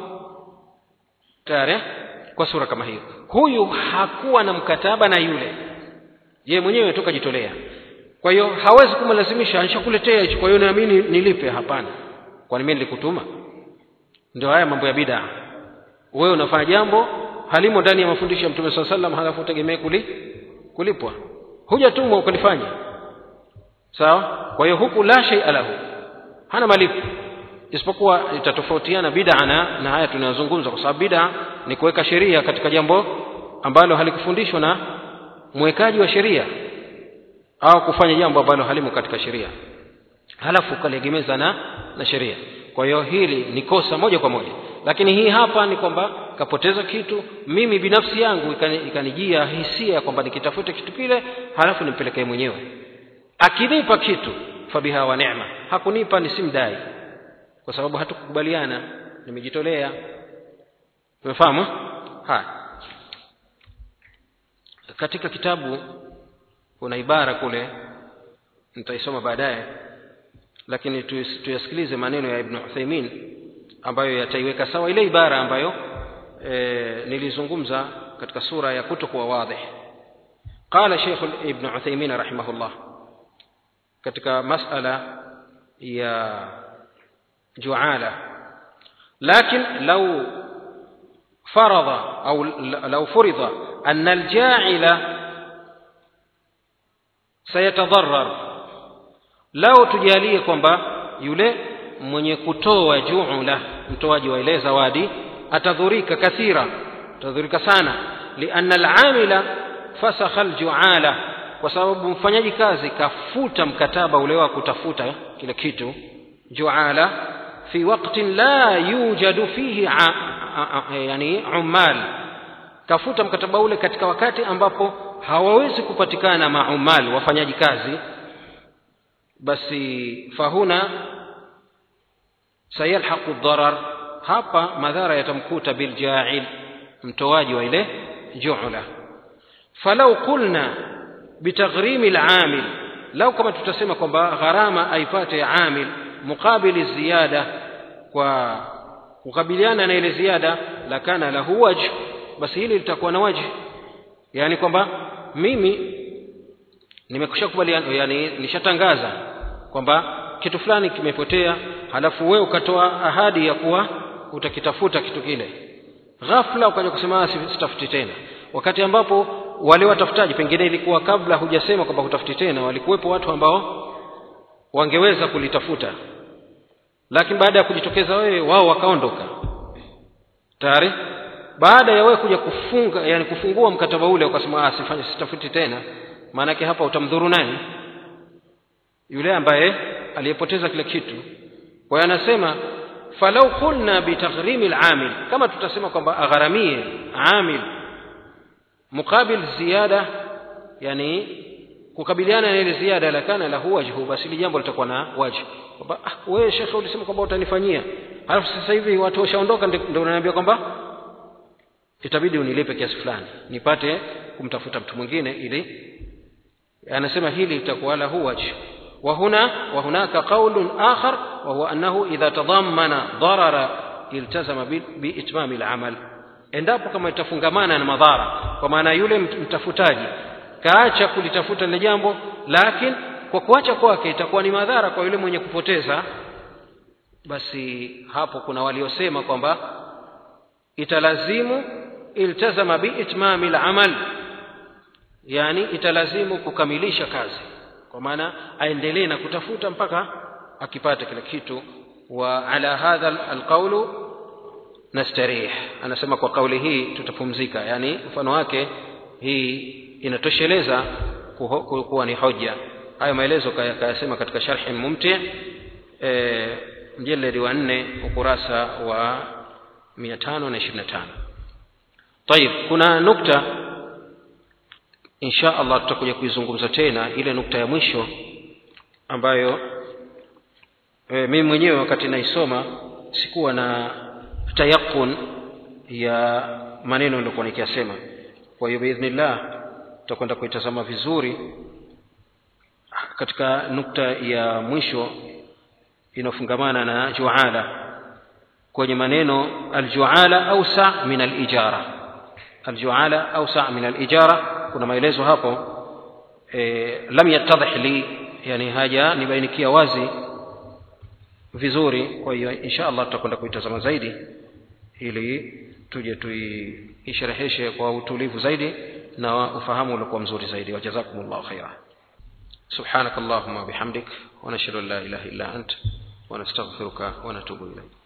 tayari kwa sura kama hiyo huyu hakuwa na mkataba na yule yeye mwenyewe tu kajitolea kwa hiyo hawezi kumlazimisha nishakuletea hicho kwa hiyo naamini nilipe hapana kwani mimi nilikutuma ndio haya mambo ya bid'a wewe unafanya jambo halimo ndani ya mafundisho ya mtume sallallahu alaihi wasallam halafu utegemee kuli, kulipwa hujatumwa ukalifanya sawa kwa hiyo huku la shay'a lahu hana malipo isipokuwa itatofautiana bid'a na, na haya tunayozungumza kwa sababu bid'a ni kuweka sheria katika jambo ambalo halikufundishwa na mwekaji wa sheria au kufanya jambo ambalo halimo katika sheria halafu ukaliegemeza na na sheria kwa hiyo hili ni kosa moja kwa moja lakini hii hapa ni kwamba kapoteza kitu mimi binafsi yangu ikanijia hisia kwamba nikitafute kitu kile halafu nimpelekee mwenyewe akinipa kitu fabiha wa neema hakunipa nisimdai kwa sababu hatukukubaliana nimejitolea umefahamu haya katika kitabu kuna ibara kule nitaisoma baadaye lakini tuyasikilize maneno ya ibn Uthaymeen ambayo yataiweka sawa ile ibara ambayo e, nilizungumza katika sura ya kutokuwa wadhih قال شيخ ابن عثيمين رحمه الله katika masala ya juala lakin lau فرض أو لو فرض أن الجاعل سيتضرر لو tujalie kwamba yule mwenye kutoa juula mtoaji wa ile zawadi atadhurika kathira atadhurika sana lianna alamila fasakha aljuala kwa sababu mfanyaji kazi kafuta mkataba ule wa kutafuta kile kitu juala fi waqtin la yujadu fihi yani ummal kafuta mkataba ule katika wakati ambapo hawawezi kupatikana maumal wafanyaji kazi basi fahuna sayalhaqu dharar hapa madhara yatamkuta biljail mtoaji wa ile juula falau qulna bitaghrimi lamil lau kama tutasema kwamba gharama aipate amil muqabili ziyada kwa kukabiliana na ile ziada lakana lahu wajh basi hili litakuwa na wajh yani kwamba mimi nimekusha kubaliana yani nishatangaza kwamba kitu fulani kimepotea halafu wewe ukatoa ahadi ya kuwa utakitafuta kitu kile ghafla ukaja kusema sitafuti tena wakati ambapo wale watafutaji pengine ilikuwa kabla hujasema kwamba hutafuti tena walikuwepo watu ambao wangeweza kulitafuta lakini baada ya kujitokeza wewe wao wakaondoka tayari baada ya wewe kuja kufunga yani kufungua mkataba ule ukasema ah sifanye sitafuti tena maanake hapa utamdhuru nani yule ambaye aliyepoteza kile kitu kwa hiyo anasema falau qulna bitaghrimi alamil kama tutasema kwamba agharamie amil muqabil ziyada yani kukabiliana na ile ziada lakana lahu wajhu basi hili jambo litakuwa na wajhu kwamba ah, wewe shekhe ulisema kwamba utanifanyia halafu sasa hivi watu washaondoka ndio unaniambia kwamba itabidi unilipe kiasi fulani nipate kumtafuta mtu mwingine ili anasema hili litakuwa lahu wajhu وهنا وهناك قول آخر وهو أنه إذا تضمن ضرر التزم بإتمام العمل endapo kama itafungamana na madhara kwa maana yule mtafutaji kaacha kulitafuta lile jambo lakini kwa kuacha kwake itakuwa ni madhara kwa yule mwenye kupoteza basi hapo kuna waliosema kwamba italazimu iltazama biitmami lamal yani italazimu kukamilisha kazi kwa maana aendelee na kutafuta mpaka akipata kila kitu wa ala hadha alqaulu nastarih anasema kwa kauli hii tutapumzika yani mfano wake hii inatosheleza kuwa ni hoja hayo maelezo kayasema katika sharhi mumti e, mjeledi wa nne ukurasa wa 525 طيب kuna nukta insha allah tutakuja kuizungumza tena ile nukta ya mwisho ambayo e, mimi mwenyewe wakati naisoma sikuwa na tayaqun ya maneno niliokuwa nikiyasema kwa hiyo biidhnillah tutakwenda kuitazama vizuri katika nukta ya mwisho inayofungamana na juala kwenye maneno aljuala ausa min alijara aljuala ausa min alijara kuna maelezo hapo e, lam yattadhih li yani haja nibainikia wazi vizuri kwa hiyo insha allah tutakwenda kuitazama zaidi ili tuje tuishereheshe kwa utulivu zaidi na ufahamu uliokuwa mzuri zaidi wajazakumullahu khaira سبحانك اللهم وبحمدك ونشهد ان لا اله الا انت ونستغفرك ونتوب اليك